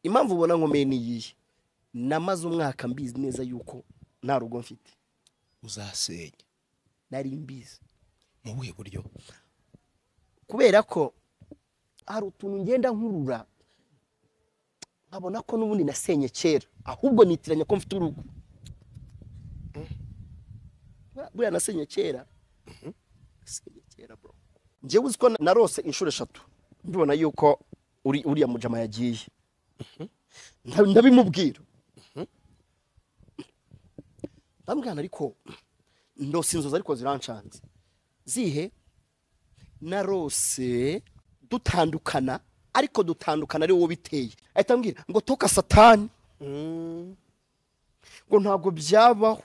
impamvu ubona nkomeye ni iyihe namaze umwaka mbizi neza yuko nta rugo mfite uzasenya nari mbizi mu buhe buryo kubera ko hari utuntu ngenda nkurura nkabona ko n'ubundi nasenye kera ahubwo nitiranya ko mfite urugo buriya nasenye kera nasenye kera bro njyewe uzi ko narose inshuro eshatu mbibona yuko uri- uriya mujama yagiye Nda- ndabimubwira ndamubwira ariko ndose inzozi ariko zirancanze zihe narose dutandukana ariko dutandukana ari wowe biteye ahita ambwira ngo toka satani ngo ntabwo byabaho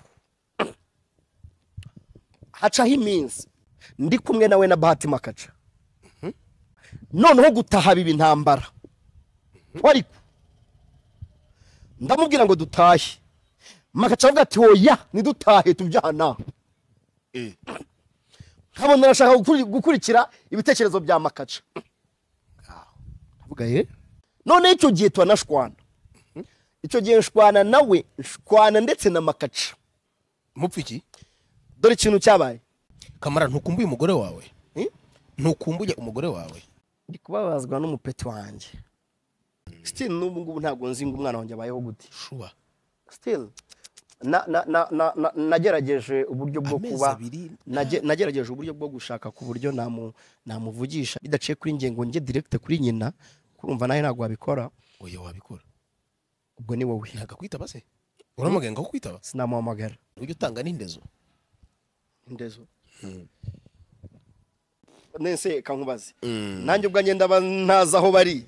hacaho iminsi ndi kumwe nawe na bahatima kaca noneho gutaha biba intambara ariko ndamubwira ngo dutahe makaca avuga ati oya ntidutahe tubyana Eh, nkabona arashaka gukuri- gukurikira ibitekerezo bya makaca avuga ye none icyo gihe turanashwana icyo gihe nshwana nawe nshwana ndetse na makaca mupfa iki dore ikintu cyabaye kamara ntukumbuye umugore wawe Eh? ntukumbuye umugore wawe ndi kubabazwa n'umupeti wanjye still n'ubu ngubu ntabwo nzi ngo umwana wanjye abayeho gute shuba still na- na- na- na- na- nagerageje uburyo bwo Amezi kuba abiri. nage- nagerageje uburyo bwo gushaka ku buryo namu- namuvugisha bidaciye kuri njye ngo njye direct kuri nyina kurumva nawe ntabwo wabikora oya wabikora ubwo ni wowe ntabwo akwitaba se uramugenga ko kwitaba sinamuhamagara ujya utanga n'indezo indezo nese kankubaze nanjye ubwanjye ndaba ntazi aho bari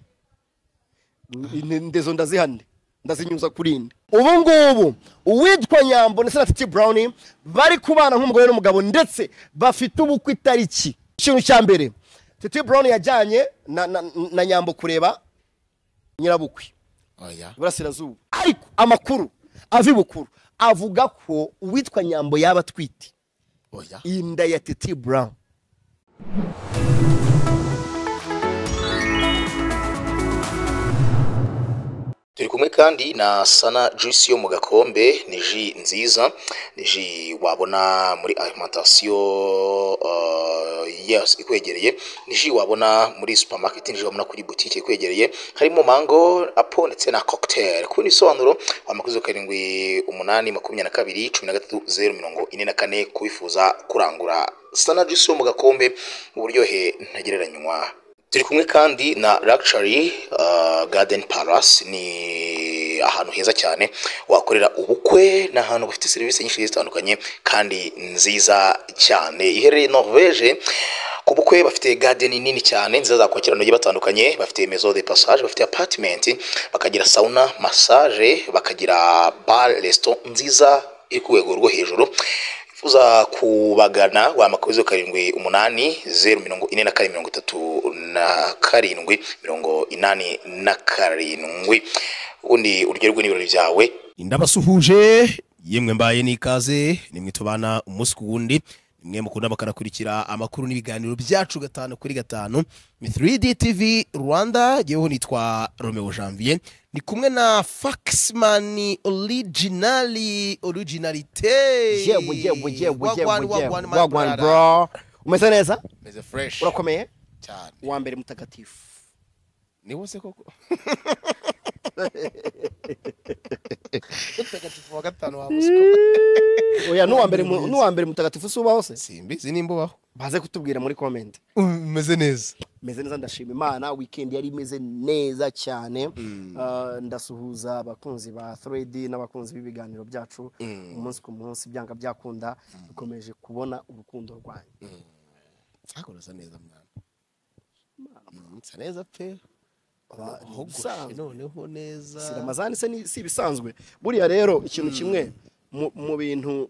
Ni- indezo ndazihane ndazinyuza kuri nde ubu ngubu uwitwa nyambo ndetse na titi burawuni bari kubana nk'umugore n'umugabo ndetse bafite ubukwe itariki ikintu cya mbere titi burawuni yajyanye na, na, na nyambo kureba nyirabukwe oya iburasirazuba ariko amakuru ava ibukuru avuga ko uwitwa nyambo yaba atwite oya inda ya titi burawuni turi kumwe kandi na sana juice yo mu gakombe ni ji nziza ni ji wabona muri alimentation uh, yes, ikwegereye ni ji wabona muri supermarket ni ji wabona kuri butike ikwegereye harimo mango apo ndetse na cocktail kubona ibisobanuro amakuzo karindwi umunani makumyabiri na kabiri cumi na gatatu zeru mirongo ine na kane kubifuza kurangura sana juice yo mu gakombe uburyohe ntagereranywa turi kumwe kandi na Luxury uh, Garden Palace ni ahantu heza cyane wakorera ubukwe ni ahantu bafite serivisi nyinshi zitandukanye kandi nziza cyane iherereye Norvege ku bukwe bafite garden nini cyane nziza zakwakira abantu bagiye batandukanye bafite maison de passage bafite apartment bakagira sauna massage bakagira bar restaurant nziza iri ku rwego rwo hejuru uza kubagana wamakubizo karindwi umunani zeru mirongo ine na kane mirongo itatu na karindwi mirongo inani na karindwi ubundi uryoherwe n'ibirori byawe indabasuhuje yemwe mbaye n'ikaze nimwe tubana umunsi ku wundi nimwe mukunda bakanakurikira amakuru n'ibiganiro byacu gatanu kuri gatanu ni 3D TV Rwanda yeweho nitwa Romeo Janvier ni kumwe na Faxman originali originalite yewe yewe yewe Wagwan, yewe wagwan, my wagwan brother. bro umeze neza Meze fresh urakomeye cyane uwa mbere mutagatifu ni wose koko mutagatifu wa gatanu wa oya n'uwa mbere mu- n'uwa mbere mutagatifu si ubaho se simbi sinimbubaho baze kutubwira muri comment umeze neza meze neza ndashima imana weekend yari imeze neza cyane Uh, ndasuhuza abakunzi ba 3D n'abakunzi b'ibiganiro byacu umunsi ku munsi byanga byakunda dukomeje kubona urukundo rwanyu nzakora usa neza mwana Mm, nsa neza pe Aba- ni ahogoshe ibisanzwe. noneho neza si ramazani se ni- si ibisanzwe buriya rero ikintu kimwe mu- mu bintu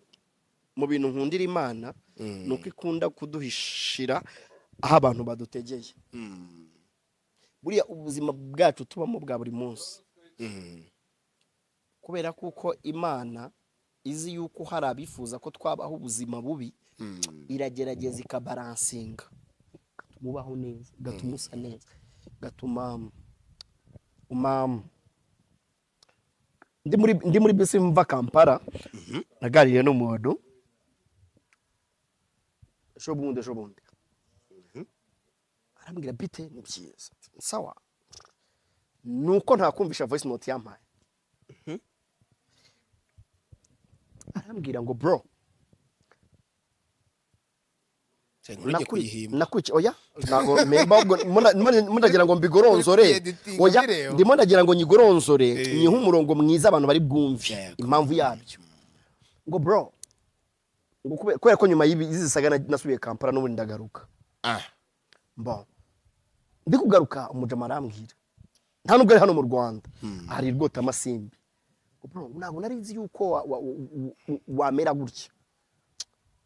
mu bintu nkundira imana ni uko ikunda kuduhishira aho abantu badutegeye buriya ubuzima bwacu tubamo bwa buri munsi kubera kuko imana izi yuko hari abifuza ko twabaho ubuzima bubi iragerageza ikabaransinga igatuma ubaho neza igatuma usa neza igatuma umama ndi muri ndi muri bisi mva kampala naganiriye n'umuntu ejo bundi ejo bundi arambwira bite ni byiza sawa ni uko ntakumvisha voice note yampaye arambwira ngo bro ntuge kuyihimba nakwica oya ntago memba ahubwo muna- muna- munagira ngo mbigoronzore Editing, oya bireba. ndimo nagira ngo nyigoronzore Eh. nyihe umurongo mwiza abantu bari bwumve Yego. impamvu yabyo ngo bro ngo kube- kubera ko nyuma y'ibi- y'izi saga na- nasubiye kampala n'ubundi ndagaruka Ah, bon ndi kugaruka umujama arambwira nta nubwo ari hano mu rwanda hari rwota amasimbi ntabwo nari nzi yuko wa- wa- u- u- u- wamera gutya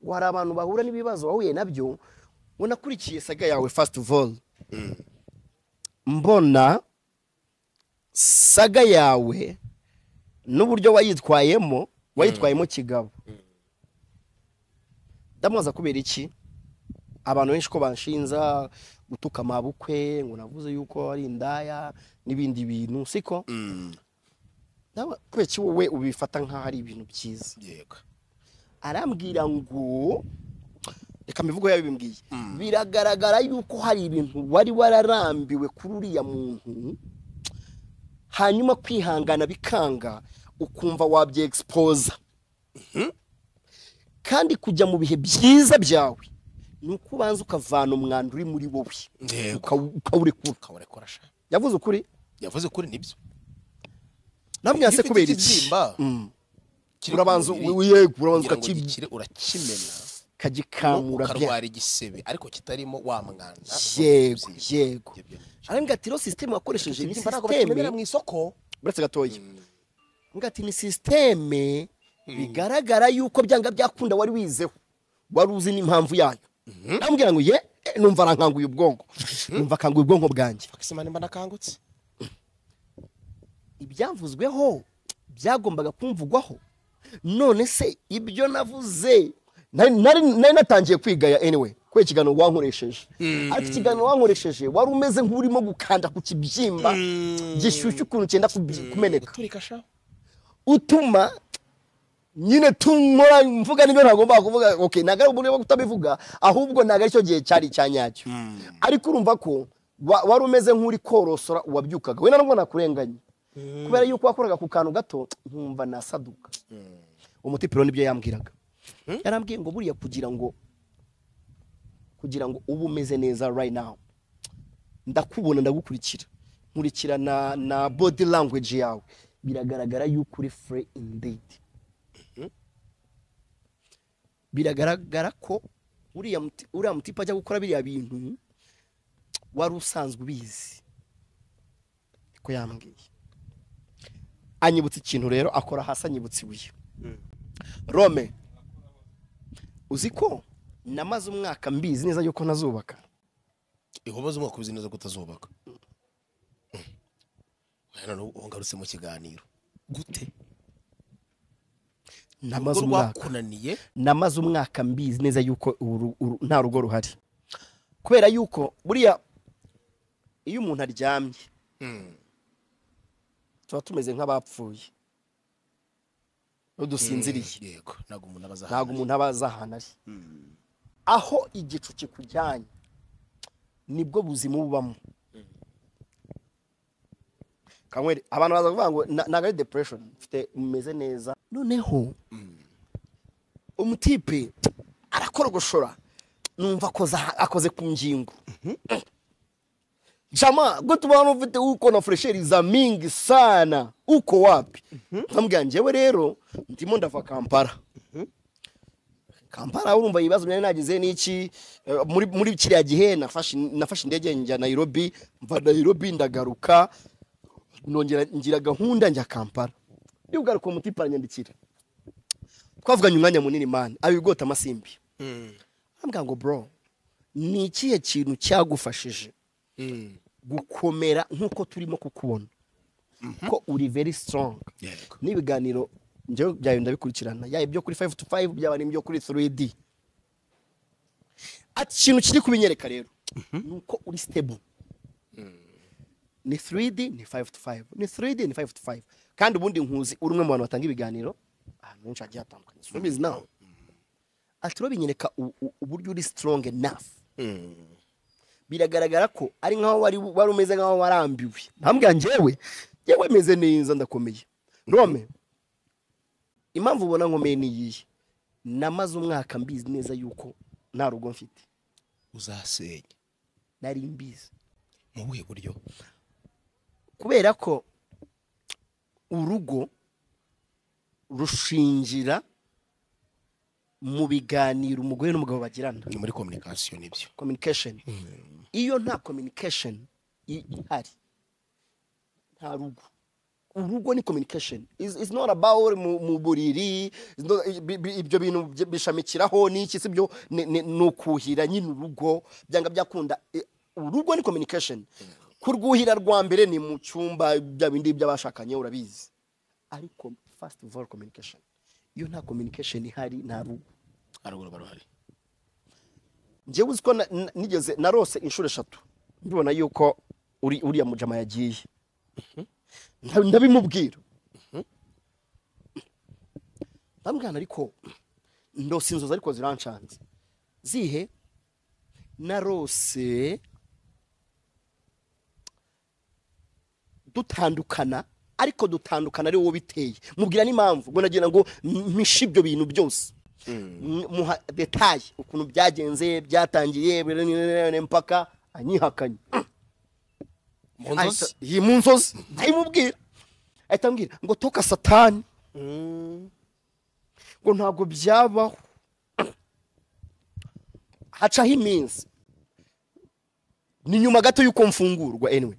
ngo hari abantu bahura n'ibibazo wahuye nabyo ngo nakurikiye saga yawe first of all mbona saga yawe n'uburyo wayitwayemo wayitwayemo kigabo ndamwaza kubera iki abantu benshi ko banshinza gutuka amabukwe ngo navuze yuko ari indaya n'ibindi bintu siko mm, nawe kubera iki wowe ubifata nk'aho ari ibintu byiza yego arambwira ngo reka mivugo yabimbwiye biragaragara yuko hari ibintu wari wararambiwe kuri uriya muntu hanyuma kwihangana bikanga ukumva wabyegisporoza kandi kujya mu bihe byiza byawe ni uko ubanza ukavana umwanda uri muri wowe Yego. ukawu- ukawurekura ukawurekura sha yavuze ukuri yavuze kuri nibyo namwe Iyo se ufite kubera iki ikibyimba, Mm. kiri ku urabanza mubiri, yego urabanza kugira ngo ukakibi- gikire, uracyimena ukagikamura bya ukarwara igisebe ariko kitarimo wa mwana yego yego Ibyo byinshi. arambwira ati rero sisiteme wakoresheje ni Ikibyimba ntabwo bakibonera mu sisiteme isoko uretse gatoya arambwira ati ni sisiteme bigaragara yuko byanga byakunda wari wizeho wari uzi n'impamvu yayo arambwira ngo ye eh, numva arankanguye ubwonko numva akanguye ubwonko bwanjye bakisima nimba nakangutse ibyavuzweho byagombaga kumvugwaho none se ibyo navuze nari nari- nari natangiye kwigaya anyway kubera ikiganiro wankoresheje ariko ikiganiro wankoresheje wari umeze nk'urimo gukanda ku kibyimba gishyushye ukuntu cyenda kubyi- kumeneka guturika sha utuma nyine tunkora mvuga nibyo ntagomba kuvuga okay ntabwo ari uburyo bwo kutabivuga ahubwo ntabwo aricyo gihe cyari icya nyacyo ariko urumva ko wa- wari umeze nk'uri korosora uwabyukaga we nabwo nakurenganye kubera yuko wakoraga ku kantu gato nkumva nasaduka umuti piro nibyo yambwiraga yarambwiye ngo buriya kugira ngo kugira ngo ube umeze neza right now ndakubona ndagukurikira nkurikira na, na body language yawe biragaragara yuko uri free indeed biragaragara ko uriya muti- uriya mutipe ajya gukora biriya bintu wari usanzwe ubizi ko yambwiye anyibutsa ikintu rero akora hasi anyibutsa ibuye rome uzi ko namaze umwaka mbizi neza yuko ntazubaka ihoboza umwaka ubizi neza kutazubaka none ubu ngarutse mu kiganiro gute namaze Urugo umwaka rwakunaniye namaze umwaka mbizi neza yuko uru- uru- nta rugo ruhari kubera yuko buriya iyo umuntu aryamye tuba tumeze nk'abapfuye n'udusinziriye yego ntabwo umuntu aba azi ntabwo ahantu ari. umuntu aba azi ahantu ari aho igicu kikujyanye nibwo buzima bubamo Kanyweri, abantu baza kuvuga ngo "Na- ntabwo ari depression mfite mumeze neza noneho umutipe arakorogoshora numva akoze aha- akoze ku ngingo Chama, gute ubona ufite uko na fresheri za mingi sana uko wapi nkambwira njyewe rero ndimo ndava kampala kampala urumva ibibazo byari nagize n'iki eh, muri muri kiriya gihe nafashe nafashe indege njya nayirobi mva nayirobi ndagaruka nongera ngira gahunda njya kampala niba ugaruka uwo mutipe aranyandikira twavuganye umwanya munini mani abigota amasimbi arambwira ngo bro ni ikihe kintu cyagufashije gukomera nk'uko turimo kukubona ko uri very strong Yego. n'ibiganiro njyewe byawe ndabikurikirana yaba ibyo kuri 5 to 5 byaba n'ibyo kuri 3D ati ikintu kiri kubinyereka rero ni uko uri stable ni 3D ni 5 to 5 ni 3D ni 5 to 5 kandi ubundi nkuzi uri umwe mu bantu batanga ibiganiro ahantu henshi hagiye hatandukanye so bizi nawe ati binyereka u- u- uburyo uri strong enough biragaragara ko ari nk'aho wari wari umeze nk'aho warambiwe ntambwira njyewe njyewe meze neza ndakomeye rome impamvu ubona nkomeye ni iyihe namaze umwaka mbizi neza yuko nta rugo mfite uzasenya nari mbizi mu buhe buryo kubera ko urugo rushingira mu biganiro umugore n'umugabo bagirana ni muri kominikasiyo nibyo communication iyo nta communication i- ihari nta rugo urugo ni communication It's- it's not about mu mu buriri it's not- bi- bi- ibyo bintu bye- bishamikiraho n'iki si byo ni- ni ni ukuhira nyine urugo byanga byakunda Eh, urugo ni communication kurwuhira rwa mbere ni mu cyumba bya bindi by'abashakanye urabizi ariko first of all communication iyo nta communication ihari nta rugo haruguru baruhari njyewe uzi ko na- na- nigeze narose inshuro eshatu mbibona yuko uri- uriya mujama yagiye Nda- ndabimubwira ndamubwirana ariko ndose inzozi ariko zirancanze zihe narose dutandukana ariko dutandukana ari wowe biteye mubwira n'impamvu ngo nagira ngo mpishe ibyo bintu byose M- muha detaye ukuntu byagenze byatangiye bire- bire- bire- mpaka anyihakanye mu Ahita- iyi mu nzozi ndayimubwira ahita ambwira ngo toka satani ngo ntabwo byabaho hacaho iminsi ni nyuma gato y'uko mfungurwa anyway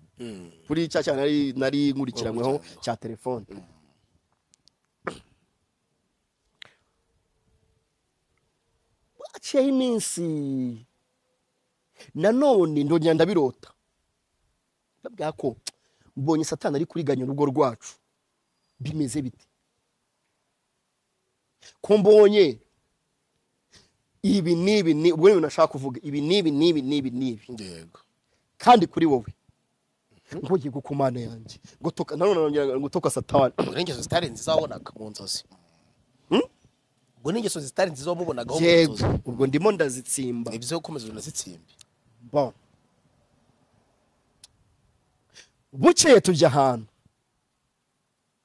kuri cya cyane nari nari nkurikiranyweho cya telefone haciyeho iminsi nanone ndongera ndabirota ndabwira ko mbonye satani ari kuriganya urugo rwacu bimeze bite ko mbonye ibi n'ibi ni ubwo ni ibintu nashaka kuvuga ibi n'ibi n'ibi n'ibi n'ibi yego kandi kuri wowe ngo yego ku mana yanjye ngo toka nanone nongera ngo toka satani ubwo n'ingeso zitari nziza wabonaga mu nzozi ubwo n'ingeso zitari nziza wamubonagaho mu yego nzozi ubwo ndimo ndazitsimba ibyo gukomeza unazitsimbe Bon. bukeye tujya ahantu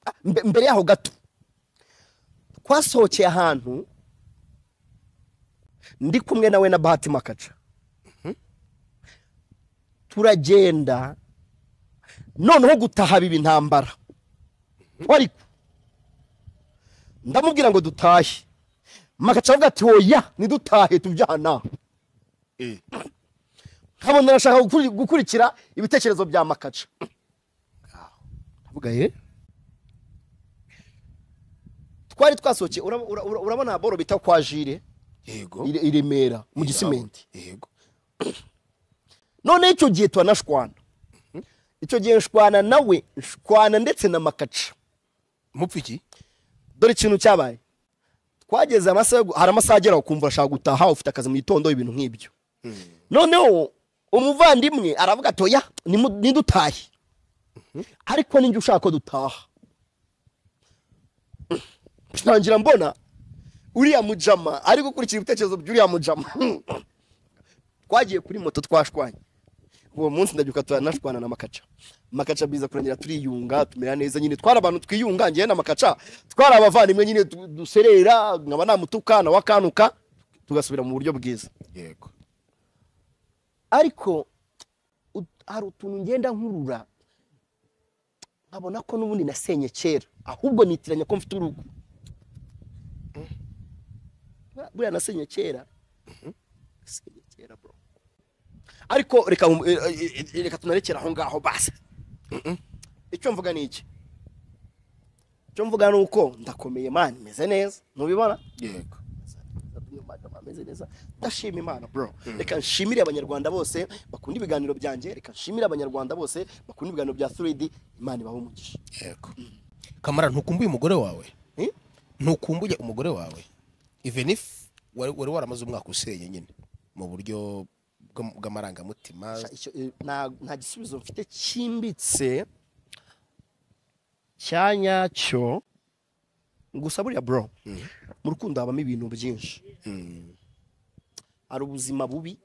Ah, mbe- mbere yaho gato twasohokeye ahantu ndi kumwe nawe na bahati makaca turagenda noneho gutaha biba intambara ariko ndamubwira ngo dutahe makaca aravuga ati oya ntidutahe tubyana nkabona arashaka gukuri- gukurikira ibitekerezo bya makaca ndavuga ye twari twasohokeye urab- ura- ura- urabona boro bita kwa jire yego i i remera mu gisimenti yego none icyo gihe turanashwana icyo gihe nshwana nawe nshwana ndetse na makaca mupfa iki dore ikintu cyabaye twageze amasaha yo gu- hari amasaha agera ukumva urashaka gutaha ufite akazi mu gitondo ibintu nk'ibyo noneho umuvandimwe aravuga ati oya nimu- nidutahe ariko ninjye ushaka ko dutaha ntangira mbona uriya mujama ari gukurikira ibitekerezo by'uriya mujama twagiye kuri moto twashwanye uwo munsi ndabyuka turanashwana na makaca makaca biza kurangira turiyunga tumera neza nyine twari abantu twiyunga njyewe na makaca twari abavandimwe nyine du- duserera nkaba namutuka nawe akanuka tugasubira mu buryo bwiza yego ariko ut- hari utuntu ngenda nkurura nkabona ko n'ubundi nasenye kera ahubwo nitiranya ko mfite urugo buriya nasenye kera nasenye kera bro ariko reka nkum- eh, eh, eh, reka tunarekera aho ngaho basi icyo mvuga ni iki icyo mvuga ni uko ndakomeye mani meze neza ntubibona yego ameze neza ndashima imana bro reka nshimire abanyarwanda bose bakunda ibiganiro byanjye reka nshimire abanyarwanda bose bakunda ibiganiro bya 3D imana ibahe umugisha yego kamara ntukumbuye umugore wawe Eh? ntukumbuye umugore wawe even if wari wari waramaze umwaka usenye nyine mu buryo bw'am- bw'amarangamutima Sha- icyo- eh, nta nta gisubizo mfite cyimbitse cya nyacyo gusa buriya bro mu rukundo habamo ibintu byinshi hari ubuzima bubi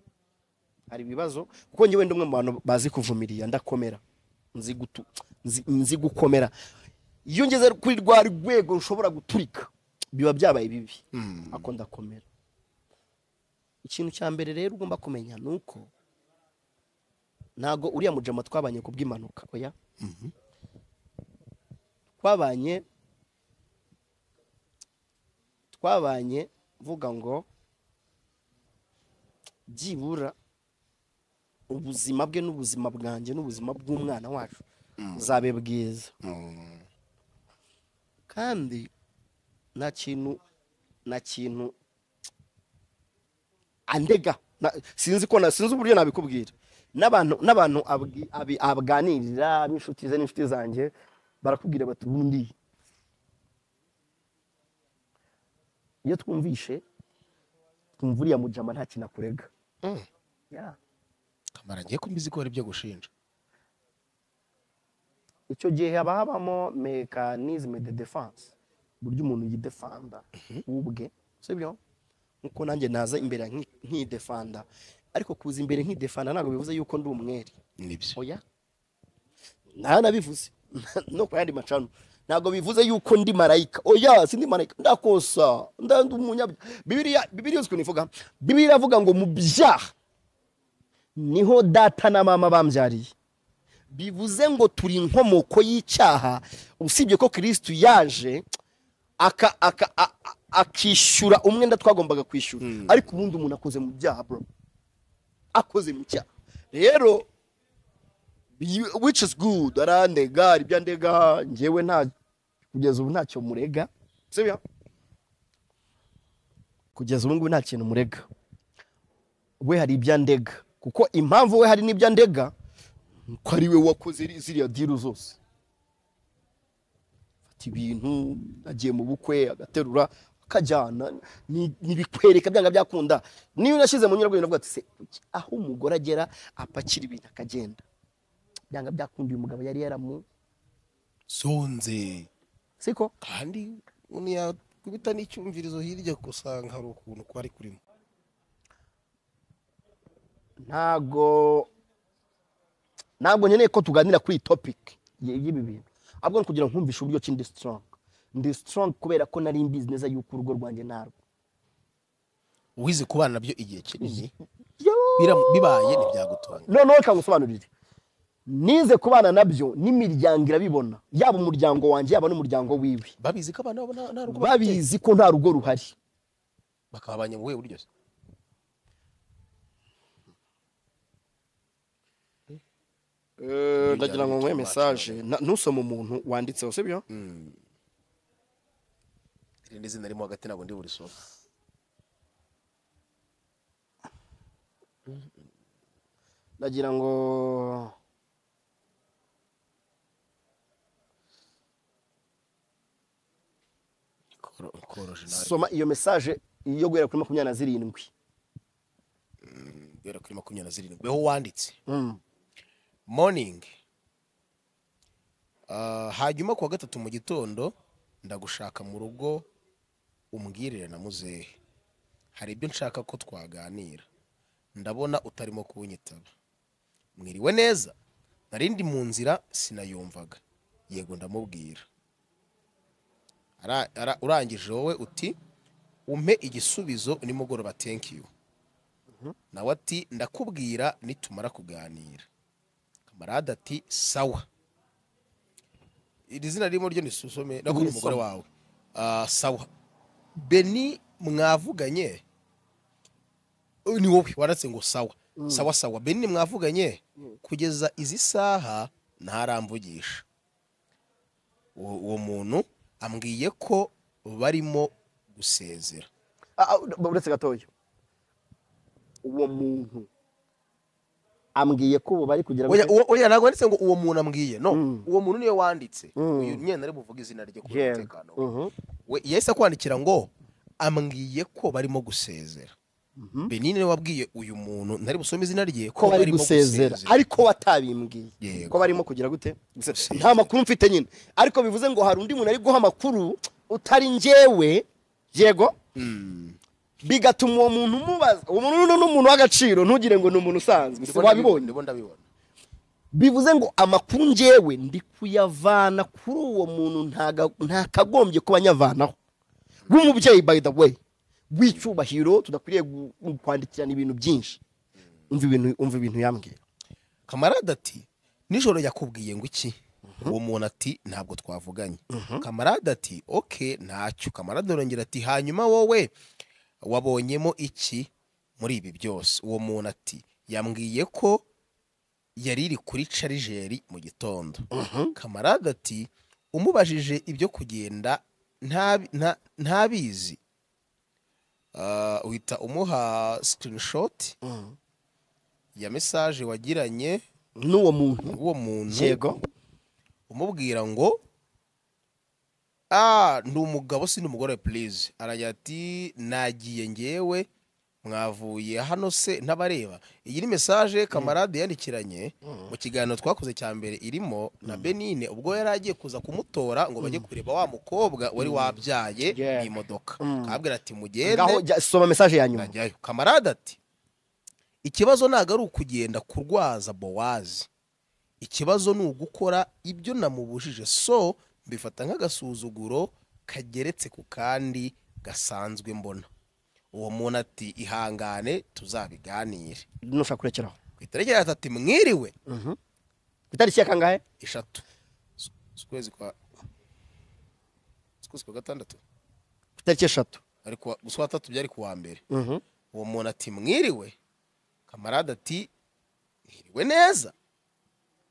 hari ibibazo kuko njye wenda umwe mu bantu bazi kuvumiriya ndakomera nzi gutu- nzi- nzi gukomera iyo ngeze kuri rwa rwego rushobora guturika biba byabaye bibi ako ndakomera ikintu cya mbere rero ugomba kumenya ni uko ntago uriya mujama twabanye ku bw'impanuka oya twabanye twabanye mvuga ngo byibura ubuzima bwe n'ubuzima bwanjye n'ubuzima bw'umwana wacu buzabe bwiza kandi nta kintu nta kintu andega na- sinzi ko na- sinzi uburyo nabikubwira n'abantu n'abantu abwi- abi- abaganirira b'inshuti ze n'inshuti zanjye barakubwira bati ubundi iyo twumvishe twumva uriya mujama nta kintu akurega Mm. Yeah. kamara ngiye kumbizi ko hari ibyo gushinja icyo gihe haba habamo mekanizme de defense uburyo umuntu yidefanda ubwe sibyo nkuko nanjye naza imbere nki- nkidefanda ariko kuza imbere nkidefanda ntabwo bivuze yuko ndi umwere nibyo oya nta nabivuze no ku yandi macano ntabwo bivuze yuko ndi marayika oya sindi marayika ndakosa ndandu umunyabyaha bibiriya bibiriya uzi nivuga bibiriya iravuga ngo mu byaha niho data na mama bambyariye bivuze ngo turi inkomoko y'icyaha usibye ko kirisitu yaje aka aka a- a- akishyura umwenda twagombaga kwishyura ariko ubundi umuntu akoze mu byaha bro akoze mu cyaha rero You- which is good arandega hari ibyo andega njyewe nta kugeza ubu ntacyo murega sibyo kugeza ubu ngubu nta kintu murega we hari ibyo andega kuko impamvu we hari n'ibyo andega ko ari we wakoze ri- ziriya diru zose afata ibintu agiye mu bukwe agaterura akajyana ni- nibikwereka byanga byakunda niyo unashyize mu nyurabwenge navuga ati se kuki aho umugore agera apakira ibintu akagenda byanga byakunda uyu mugabo yari yaramu zonze siko kandi umuntu yakubita n'icyumvirizo hirya usanga hari ukuntu kwari kurimo ntago ntabwo nkeneye ko tuganira kuri iyi topic y- y'ibi bintu ahubwo ni kugira ngo nkumvishe uburyo ki ndi strong ndi strong kubera ko nari mbizi neza yuko urugo rwanjye narwo wize kubana nabyo igihe kinini Yoo! biram- bibaye ntibyagutunga noneho reka ngusobanurire nize kubana nabyo n'imiryango irabibona yaba umuryango wanjye yaba n'umuryango wiwe babizi ko abana babo nta nta rugo bafite babizi ko nta rugo ruhari bakaba abanyamuwe buryo se ndagira ngo nkuhe mesaje ntusome umuntu wanditseho sibyo irindi zina ririmo hagati ntabwo ndi burisoma ndagira ngo koroje nawe soma iyo mesaje iyo guhera kuri makumyabiri na zirindwi guhera kuri makumyabiri na zirindwi weho wanditse Mm. morning Ah, hanyuma ku wa gatatu mu gitondo ndagushaka mu rugo umbwirire na muzehe hari ibyo nshaka ko twaganira ndabona utarimo kunyitaba mwiriwe neza nari ndi mu nzira sinayumvaga yego ndamubwira Ara- ara- urangije wowe uti umpe igisubizo nimugoroba thank you nawe ati ndakubwira nitumara kuganira kamarade ati sawa iri zina ririmo ryo nisusome nakora Nisome. umugore wawe Ah, sawa beni mwavuganye Oh, ni wowe waratse ngo sawa sawa sawa beni mwavuganye kugeza izi saha ntaramvugisha uwo uwo muntu ambwiye ko barimo gusezera Ah, ah, uretse gatoya uwo muntu ambwiye ko ubu bari kugira ngo oya uwo- oya ntabwo wanditse ngo uwo muntu ambwiye no Mm. uwo muntu niwe wanditse Mm. uyu nyine ari buvuge izina rye kubera Yeah. umutekano we. Mhm. we yahise akwandikira ngo ambwiye ko barimo gusezera benine wabwiye uyu muntu ntari busome izina rye ko bari barimo gusezera ariko batabimbwiye Yego. ko barimo kugira gute nta makuru mfite nyine ariko bivuze ngo hari undi muntu ari guha amakuru utari njyewe yego bigatuma uwo muntu umubaza uwo muntu ni umuntu w'agaciro ntugire ngo ni umuntu usanzwe si wabibonye ndabona ndabibona bivuze ngo amakuru njyewe ndi kuyavana kuri uwo muntu ntaga- ntakagombye kuba anyavanaho rw'umubyeyi by the way rw'icyubahiro tudakwiriye gu- kwandikirana ibintu byinshi umva ibintu umva ibintu yambwira kamarade ati nijoro yakubwiye ngo iki uwo muntu ati ntabwo twavuganye kamarade ati oke ntacyo kamarade arongera ati hanyuma wowe wabonyemo iki muri ibi byose uwo muntu ati yambwiye ko yari iri kuri carijeri mu gitondo kamarade ati umubajije ibyo kugenda ntabi- nta- ntabizi Ah, uhita umuha screenshot ya mesaje wagiranye n'uwo muntu uwo muntu yego umubwira ngo ah ni umugabo si n'umugore please aragira ati nagiye ngewe mwavuye hano se ntabareba iyi ni mesaje kamarade yandikiranye mu kiganiro twakoze cya mbere irimo na benine ubwo yari agiye kuza kumutora ngo bajye kureba wa mukobwa wari wabyaye Yeah. mu imodoka kabwira ati mugende ngaho jya- soma mesaje ya nyuma najyayo kamarade ati ikibazo ntabwo ari ukugenda kurwaza bowazi ikibazo ni ugukora ibyo namubujije so mbifata nk'agasuzuguro kageretse ku kandi gasanzwe mbona uwo muntu ati ihangane tuzabiganire nushaka kurekeraho ku itariki ya gatatu mwiriwe ku itariki ya kangahe eshatu z- z'ukwezi kwa z'ukwezi kwa gatandatu ku itariki eshatu ariko gusa uwa tatu byari kuwa mbere uwo muntu ati mwiriwe kamarade ati mwiriwe neza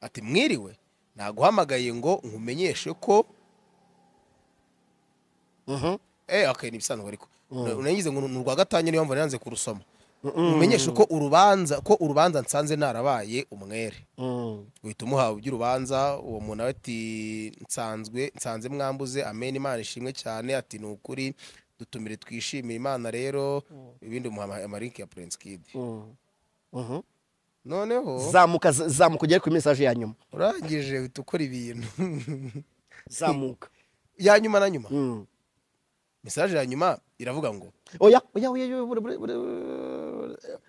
ati mwiriwe naguhamagaye ngo nkumenyeshe ko eh okay ni ibisanzwe ariko nagize ngo ni urwa gatanya niyo mpamvu nanze kurusoma nkumenyeshe ko urubanza ko urubanza nsanze narabaye umwere uhita umuhawe iby'urubanza uwo muntu nawe ati nsanzwe nsanze mwambuze amen imana ishimwe cyane ati ni ukuri dutumire twishimire imana rero ibindi umuha amarinki ya prince kid noneho zamuka z- zamuka ugere kuri mesaje ya nyuma urangije uhita ukora ibintu zamuka ya nyuma na nyuma Mm. mesaje ya nyuma iravuga ngo oya oya oya oya, bure, bure, bure, eh,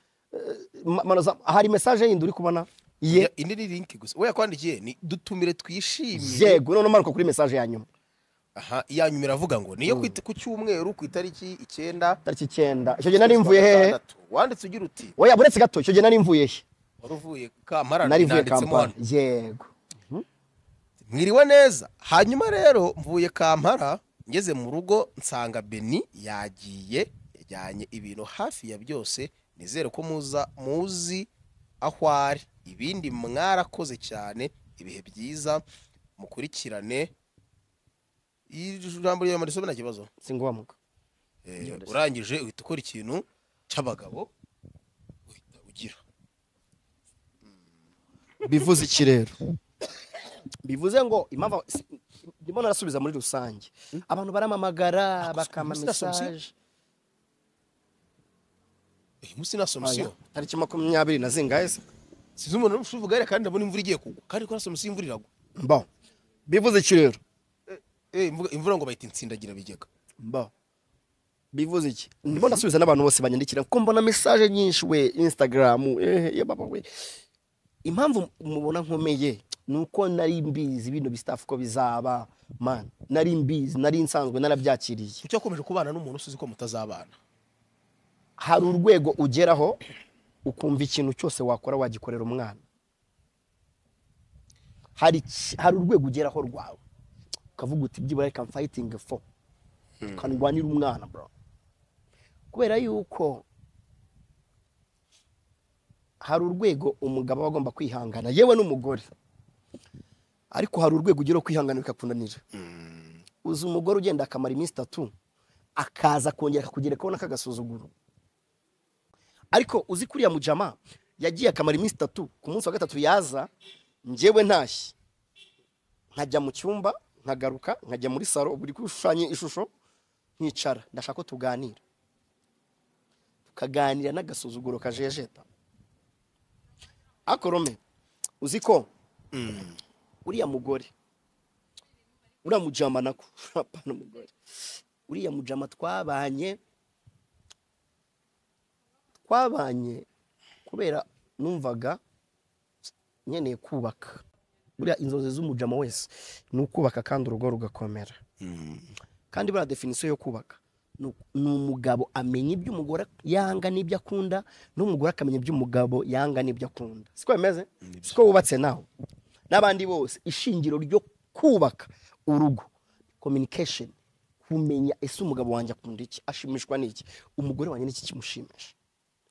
ma- manoza hari mesaje yindi uri kubona ye ya- indi ni linki gusa we yakwandikiye ni dutumire twishimire yego none manuka kuri mesaje ya nyuma aha iya nyuma iravuga ngo niyo ku ita- ku cyumweru ku itariki icyenda tariki icyenda icyo gihe nari mvuye hehe gatandatu. wanditse ugira uti oya buretse gato icyo gihe nari mvuye he wari uvuye kampara nari mvuye nanditsemo kampala hano yego mwiriwe neza hanyuma rero mvuye kampara ngeze mu rugo nsanga beni yagiye yajyanye ibintu hafi ya byose nizere ko muza muzi aho ari ibindi mwarakoze cyane ibihe byiza mukurikirane ijambo rya mbere nta kibazo singobamuka Eh, urangije uhita ukora ikintu cy'abagabo uhita ugira bivuze iki rero bivuze ngo impamvu si- ndimo narasubiza muri rusange abantu baramamagara bakama umunsi nasomye mesaje uyu munsi nta somusiyo tariki makumyabiri na zingahe se sinzi umuntu uri kuvuga hariya kandi ndabona imvura igiye kugwa kandi ko na somusiyo imvura iragwa mbo bivuze iki rero Eh, imvuga- imvura ngo bayita insindagira bigega mbo bivuze iki ndimo ndasubiza n'abantu bose banyandikira kuko mbona mesaje nyinshi we instagram ehe ye baba we impamvu mubona nkomeye ni uko nari mbizi bino bistafu ko bizaba man nari mbizi nari nsanzwe narabyakiriye kuki wakomeje kubana n'umuntu usizi ko mutazabana hari urwego ugeraho ukumva ikintu cyose wakora wagikorera umwana hari iki- hari urwego ugeraho rwawe ukavuga uti byibura reka mfayitingi fo ukarwanira umwana bro kubera yuko hari urwego umugabo aba agomba kwihangana yewe n'umugore ariko hari urwego ugeraho kwihangana bikakunanira uzi umugore ugenda akamara iminsi itatu akaza kongera akakugerekaho n'akagasuzuguro ariko uzi kuriya mujama yagiye akamara iminsi itatu ku munsi wa gatatu yaza njyewe ntashye nkajya mu cyumba nkagaruka nkajya muri salo buri kushushanya ishusho nkicara ndashaka ko tuganira kaganira n'agasuzuguro kajejeta akorome uzi ko uriya mugore uriya mujama nako apana umugore uriya mujama twabanye twabanye kubera numvaga nkeneye kubaka buriya inzozi z'umujama wese ni ukubaka kandi urugo rugakomera kandi buriya definisiyo yo kubaka ni u- ni umugabo amenya ibyo umugore yanga n'ibyo akunda n'umugore akamenya ibyo umugabo yanga n'ibyo akunda siko bimeze siko wubatse nawe n'abandi bose ishingiro ryo kubaka urugo communication kumenya ese umugabo wanjye akunda iki ashimishwa n'iki umugore wanjye n'iki kimushimisha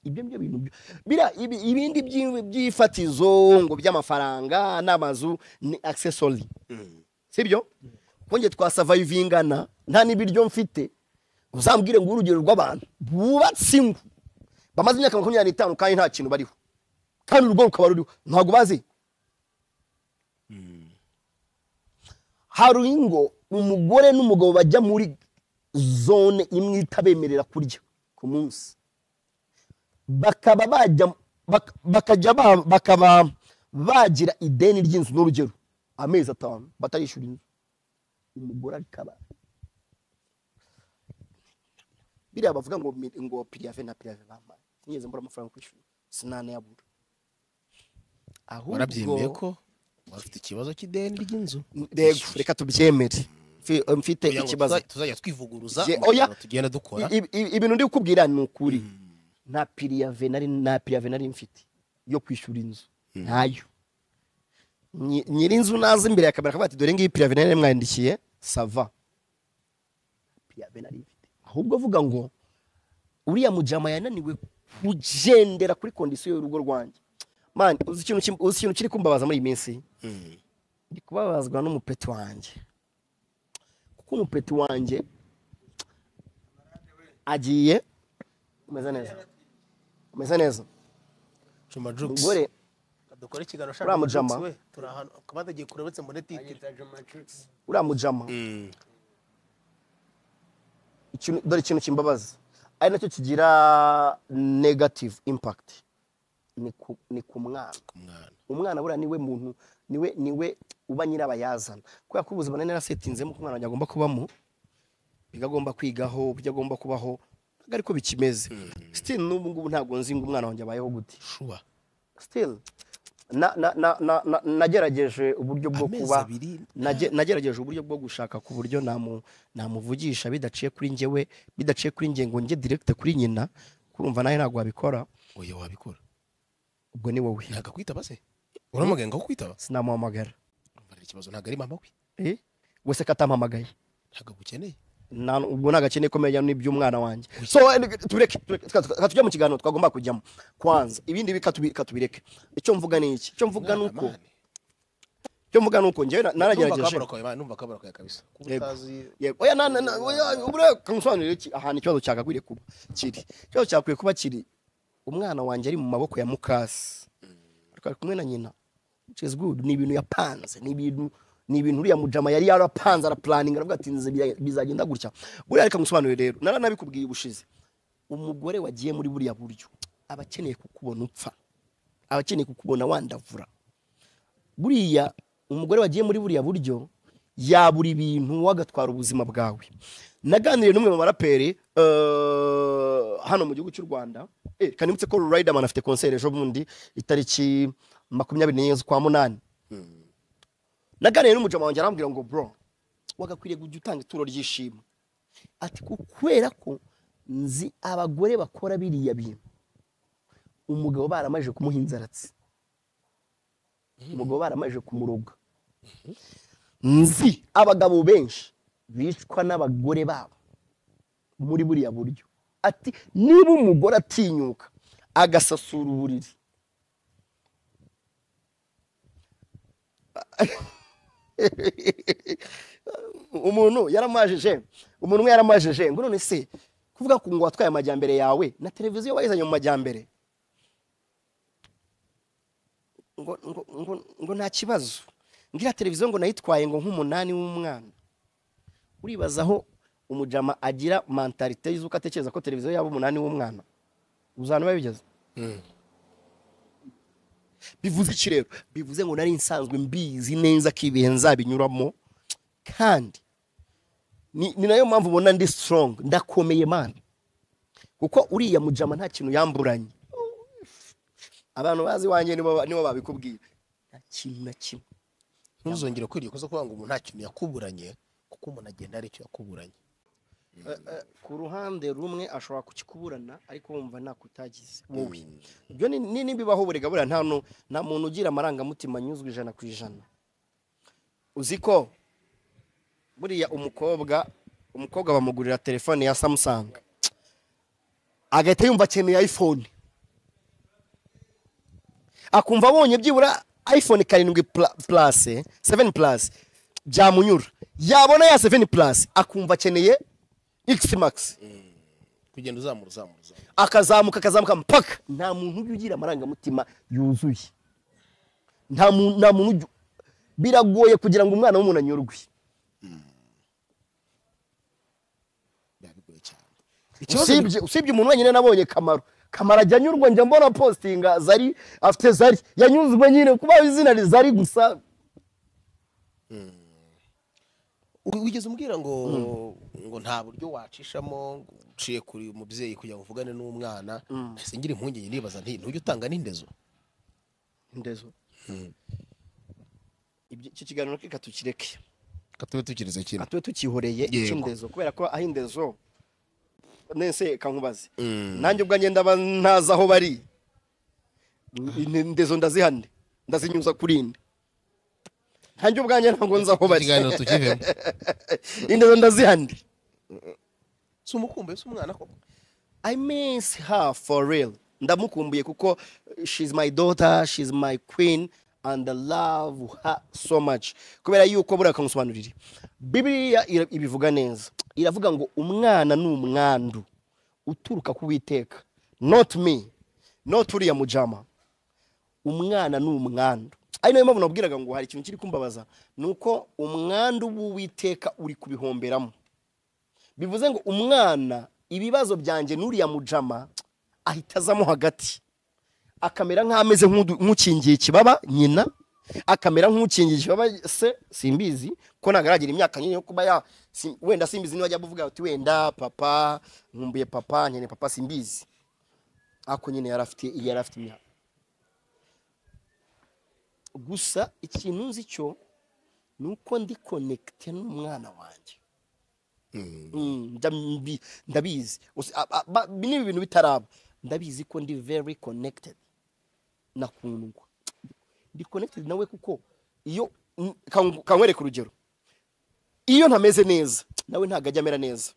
ibyo byo bintu byo bira ibi- ibindi by'i- by'ifatizo ngo by'amafaranga n'amazu ni accessory sibyo twongeye twasavayivingana nta n'ibiryo mfite uzambwire ngo urugero rw'abantu bubatse ingo bamaze imyaka makumyabiri n'itanu kandi nta kintu bariho kandi urugo rukaba ruriho ntabwo bazi hari ingo umugore n'umugabo bajya muri zone imwe itabemerera kurya ku munsi bakaba bajya bak- bakajya ba- bakaba bagira ideni ry'inzu n'urugero amezi atanu batarishyura inzu umugore akaba biriya bavuga ngo mi- ngo piriyave na piriyave bampaye sinigeze mbura amafaranga yo kwishyura sinanayabura ahubwo warabyemeye ko wafite ikibazo cy'ideni ry'inzu Yego, reka tubyemere Mfi- mfite Kugira ngo ikibazo tuza- tuzajya twivuguruza Je- mu oya. kantu tugenda dukora I- i- i- ibintu ndi kukubwira ni ukuri nta piriyave nari nta piriyave nari mfite yo kwishyura inzu ntayo Nyi- nyiri inzu naza imbere ya kamera akavuga ati dore ngiyi piriyave nari mwandikiye sava piriyave nari mfite ahubwo avuga ngo uriya mujama yananiwe kugendera kuri kondisiyo y'urugo rwanjye mani uzi ikintu kim- uzi ikintu kiri kumbabaza muri iyi minsi ndi kubabazwa n'umupeti wanjye kuko umupeti wanjye agiye umeze neza umeze neza Juma Jux. umugore dukore ikiganiro Uriya mujama. we turi ahantu akaba atagiye kure uretse mbone titire uriya mujama ikintu- dore ikintu kimbabaza ari nacyo kigira negative impact ni ku- ni ku mwana umwana umwana buriya niwe muntu niwe niwe uba nyirabayazana kubera ko ubuzima nari narasetinzemo ko umwana wanjye agomba kubamo ibyo agomba kwigaho ibyo agomba kubaho ntabwo ariko bikimeze still n'ubu ngubu ntabwo nzi ngo umwana wanjye abayeho gute shuba still na- na- na- na- na- nagerageje uburyo bwo Amezi kuba abiri. nage- nagerageje uburyo bwo gushaka ku buryo namu- namuvugisha bidaciye kuri njyewe bidaciye kuri njye ngo njye direct kuri nyina kurumva nawe ntabwo wabikora oya wabikora ubwo ni wowe ntabwo akwitaba se uramuganga wo kwitaba sinamuhamagara mbarira ikibazo ntabwo ari mama we Eh? wese ko atampamagaye ntabwo agukeneye Na- ubwo nta gakene komeye cyane n'iby'umwana wanjye so eh, tubireke tureke, tuka- tuka- tujya mu kiganiro twagomba kujyamo kwanza ibindi bika tubi- ka tubireke icyo mvuga ni iki icyo mvuga ni uko icyo mvuga ni uko njyewe na- naragerageje numva akabura kawe kabisa kuba Yego. utazi yego oya na na na oya ubure kansobanurire iki ahantu ikibazo cyagakwiye kuba kiri ikibazo cyakwiye kuba kiri umwana wanjye ari mu maboko ya mukasi ariko ari kumwe na nyina which is good ni ibintu yapanze ni ibintu ni ibintu uriya mujama yari yarapanze araplaninga aravuga ati nzi biza- bizagenda gutya buriya reka nkusobanurire rero nara nabikubwiye ubushize umugore wagiye muri buriya buryo aba akeneye kukubona upfa aba akeneye kukubona wandavura buriya umugore wagiye muri buriya buryo yabura ibintu wowe agatwara ubuzima bwawe naganiriye n'umwe mu baraperi eh, hano mu gihugu cy'u rwanda Eh, reka nibutse ko riderman afite konseri ejo bundi itariki makumyabiri n'enye z'ukwa munani naganiriye n'umujama wanjye arambwira ngo bro wagakwiriye kujya utanga ituro ry'ishimwe ati kubera ko nzi abagore bakora biriya bintu umugabo baramajije kumuha inzaratsi umugabo baramajije kumuroga nzi abagabo benshi bicwa n'abagore babo muri buriya buryo ati niba umugore atinyuka agasasura uburiri umuntu yaramajije umuntu umwe yaramajije ngo none se kuvuga ku ngo watwaye amajyambere yawe na televiziyo wayizanye mu majyambere ngo, ngo, ngo, ngo nta kibazo ngira televiziyo ngo nayitwaye ngo nk'umunani w'umwana uribaza aho umujama agira mentalite y'uko atekereza ko televiziyo yaba umunani w'umwana uzana babigeze bivuze iki rero bivuze ngo nari nsanzwe mbizi neza ko ibihe nzabinyuramo kandi ni ni nayo mpamvu ubona ndi sitorongo ndakomeye mani kuko uriya mujama nta kintu yamburanye abantu bazi iwanjye nibo nibo babikubwira nta kintu na kimwe ntuzongere kwiriye kuza kuvuga ngo umuntu nta kintu yakuburanye kuko umuntu agenda hari icyo yakuburanye ku ruhande rumwe ashobora kukikuburana ariko wumva nakutagize wowe ibyo ni- ni nibibaho burega buriya nta nu- nta muntu ugira amarangamutima anyuzwe ijana ku ijana uzi ko buriya umukobwa umukobwa bamugurira telefone ya samusanga agahita yumva akeneye ayifone akumva abonye byibura iphone karindwi pla- plus seveni plus byamunyura yabona ya seveni plus akumva akeneye x max kugenda uzamura uzamura uzamura akazamuka akazamuka mpaka nta muntu ujya ugira amarangamutima yuzuye nta mu- nta muntu ujya biragoye kugira ngo umwana w'umuntu anyurwe biba bigoye cyane usibye usibye umuntu wenyine nabonye kamaro kamaro ajya anyurwa njya mbona postinga zari afite zari yanyuzwe nyine kuba izina ni zari gusa U- wigeze umbwira ngo ngo nta buryo wacishamo ngo uciye kuri uyu mubyeyi kugira ngo uvugane n'umwana ese ngira impungenge nibaza nti ntujya utanga n'indezo indezo Ibyo- icyo kiganiro reka tukireke katube tukirize kintu reka tube tukihoreye Yego. icy'indezo kubera ko aho indezo nese kankubaze nanjye ubwanjye ndaba ntazi aho bari Ni- indezo ndazihane ndazinyuza kuri inde nanjye ubwanjye ntabwo nzi aho bari ikiganiro tukivemo indezo ndazihane si umukumbuye si umwana koko I miss her for real. Ndamukumbuye kuko she's my daughter, she's my queen and I love her so much. Kubera yuko buriya kamusobanurira. Bibiliya ira- ibivuga neza. Iravuga ngo umwana ni umwandu uturuka ku Uwiteka. Not me. Not uriya mujama. Umwana ni umwandu. Ari nayo mpamvu nabwiraga ngo hari ikintu kiri kumbabaza. Ni uko umwandu w'Uwiteka uri kubihomberamo bivuze ngo umwana ibibazo byanjye n'uriya mujama ahita azamo hagati akamera nk'ameze nk'udu- nk'ukingiye ikibaba nyina akamera nk'ukingiye ikibaba se simbizi ko ntabwo aragira imyaka nyine yo kuba ya si- wenda simbizi niba ajya kuvuga ati wenda papa nkumbuye papa nkeneye papa simbizi ako nyine yari afite yari afite imyaka gusa ikintu nzi cyo ni uko ndi konekite n'umwana wanjye Mm, nda- mbi- ndabizi Usi- a- a- ba- bi- ni ibintu bitaraba ndabizi ko ndi very connected nakundwa ndi connected nawe kuko iyo mm, kan- kankwereka urugero iyo ntameze neza nawe ntabwo ajya amera neza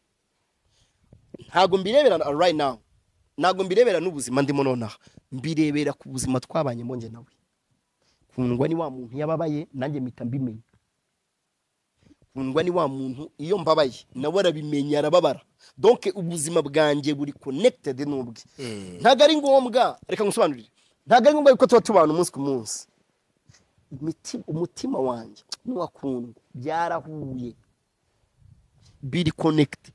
ntabwo mbirebera na- right now ntabwo mbirebera n'ubuzima ndimo nonaha mbirebera ku buzima twabanye monge nawe kundwa ni wa muntu yababaye nanjye mpita mbimenya kundwa ni wa muntu iyo mbabaye nawe arabimenya arababara donke ubuzima bwanjye buri connected n'ubwe ntabwo ari ngombwa reka ngusobanurire ntabwo ari ngombwa yuko tuba tubana umunsi ku munsi Imiti- umutima wanjye n'uwakundwa byarahuye biri connected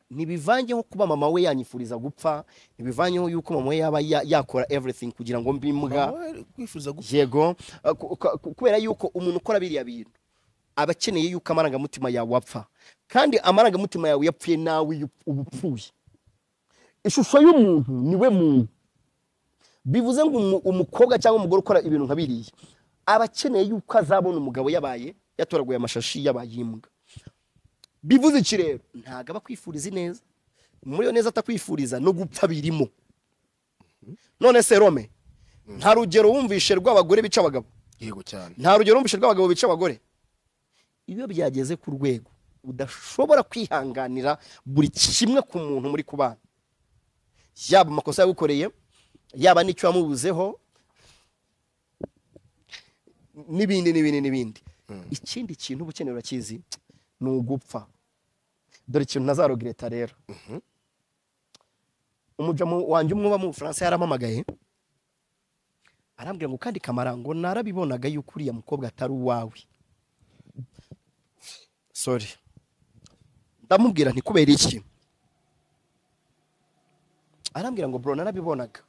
ntibivanyeho kuba mama we yanyifuriza gupfa ntibivanyeho yuko mama we yaba ya- yakora everything kugira ngo mbe imbwa kwifuza gupfa yego eh, ku- ku- ku- kubera yuko umuntu ukora biriya bintu aba akeneye yuko amarangamutima yawe apfa kandi amarangamutima yawe yapfuye nawe uyu- uba upfuye ishusho y'umuntu niwe muntu bivuze ngo umu- umukobwa cyangwa umugore ukora ibintu nka biriya aba akeneye yuko azabona umugabo yabaye yatoraguye amashashi yabaye imbwa bivuze iki rero ntabwo aba akwifuriza ineza muri iyo neza atakwifuriza no gupfa birimo none se rome nta rugero wumvishe rw'abagore bica abagabo yego cyane nta rugero wumvishe rw'abagabo bica abagore iyo byageze ku rwego udashobora kwihanganira buri kimwe ku muntu muri kubana yaba amakosa yagukoreye yaba n'icyo wamubuzeho n'ibindi n'ibindi n'ibindi ikindi kintu uba ukeneye urakizi ni ugupfa dore ikintu ntazarogireta rero umujamo wanjye umwe uba mu bufaransa yarampamagaye arambwira ngo kandi kamarango narabibonaga yuko uriya mukobwa atari uwawe sorry ndamubwira nti kubera iki arambwira ngo bro narabibonaga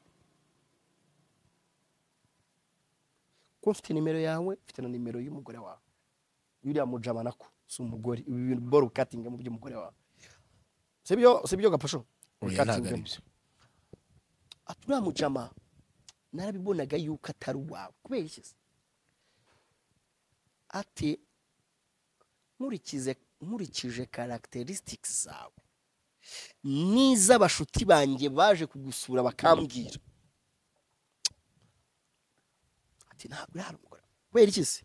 ko mfite nimero yawe mfite na nimero y'umugore wawe yuriya mujabana ko si umugore ibi bintu boru katinga mu by'umugore wawe sibyo sibyo gapasho Oya, ntabwo ari Katingamo. byo. ati uriya mujama narabibonaga yuko atari uwawe kubera iki se ati nkurikize nkurikije karagiterisitiki zawe n'iz'abashuti banjye baje kugusura bakambwira ati ntabwo uri hano mugore kubera iki se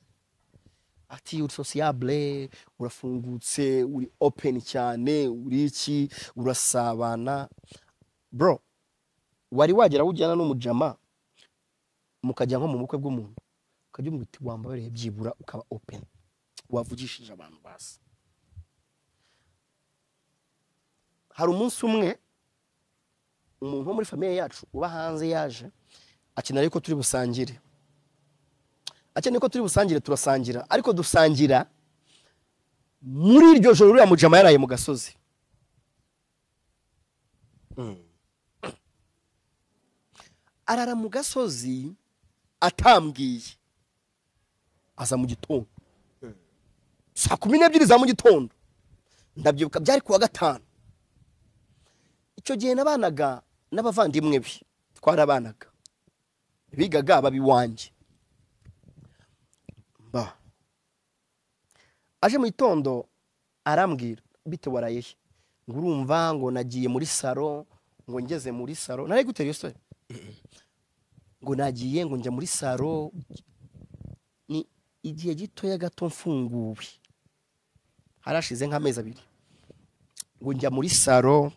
ati uri sosiyabule urafungutse uri openi cyane uri iki urasabana bro wari wagera wujyana n'umujama mukajya nko mu bukwe bw'umuntu ukajya umubwira uti wambabereye byibura ukaba openi wavugishije abantu basi hari umunsi umwe umuntu wo muri famiye yacu uba hanze yaje akenera ko turi busangire akeneye ko turi busangire turasangira ariko dusangira muri iryo joro uriya mujama yaraye mu gasozi arara mu gasozi atambwiye aza mu gitondo saa kumi n'ebyiri za mu gitondo ndabyibuka byari ku wa gatanu icyo gihe nabanaga n'abavandimwe be twarabanaga bigaga baba iwanjye mba aje mu gitondo arambwira bite waraye he ngo urumva ngo nagiye muri saro ngo ngeze muri saro nari gutera iyo story ngo nagiye ngo njya muri saro ni igihe gitoya gato mfunguwe harashize nk'amezi abiri ngo njya muri saro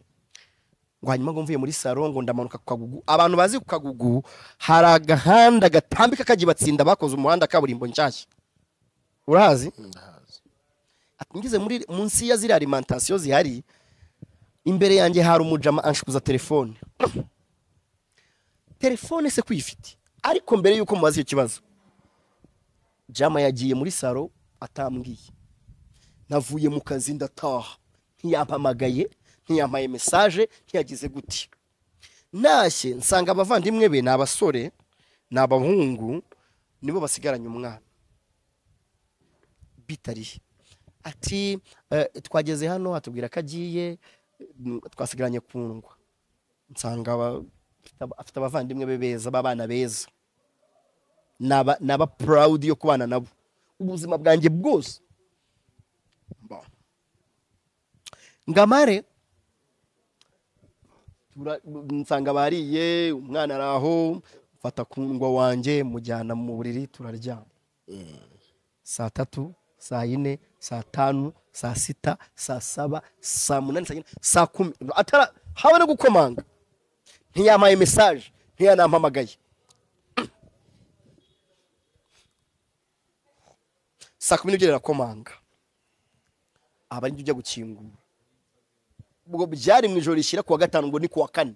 ngo hanyuma ngo mvuye muri saro ngo ndamanuka ku kagugu abantu bazi ku kagugu hari agahanda gatambika kajya ibatsinda bakoze umuhanda kaburimbo nshyashya urahazi Ati, ngeze muri munsi ya ziriya alimantasiyo zihari imbere yanjye hari umujama anshukuza telefone telefone se kuyifite ariko mbere y'uko mubaza icyo kibazo jama yagiye muri saro atambwiye navuye mu kazi ndataha ntiyampamagaye ntiyampaye mesaje ntiyagize guti ntashye nsanga abavandimwe be ni abasore ni abahungu nibo basigaranye umwana bitariye ati eh, twageze hano atubwira ko agiye mm, twasigaranye kundwa nsanga aba- afite aba- afite abavandimwe be beza b'abana beza naba naba proud yo kubana nabo ubuzima bwanjye bwose Mba. ngamare tura- nsanga bariye umwana ari aho mfata kundwa wanjye mujyana mu buriri turaryama saa tatu saa yine saa tanu saa sita saa saba saa munani saa yine saa kumi atara habe no gukomanga ntiyampaye mesaje ntiyanampamagaye saa kumi n'ebyiri arakomanga aba ari ujya gukingura ubwo byari mu ijoro rishyira ku wa gatanu ngo ni ku wa kane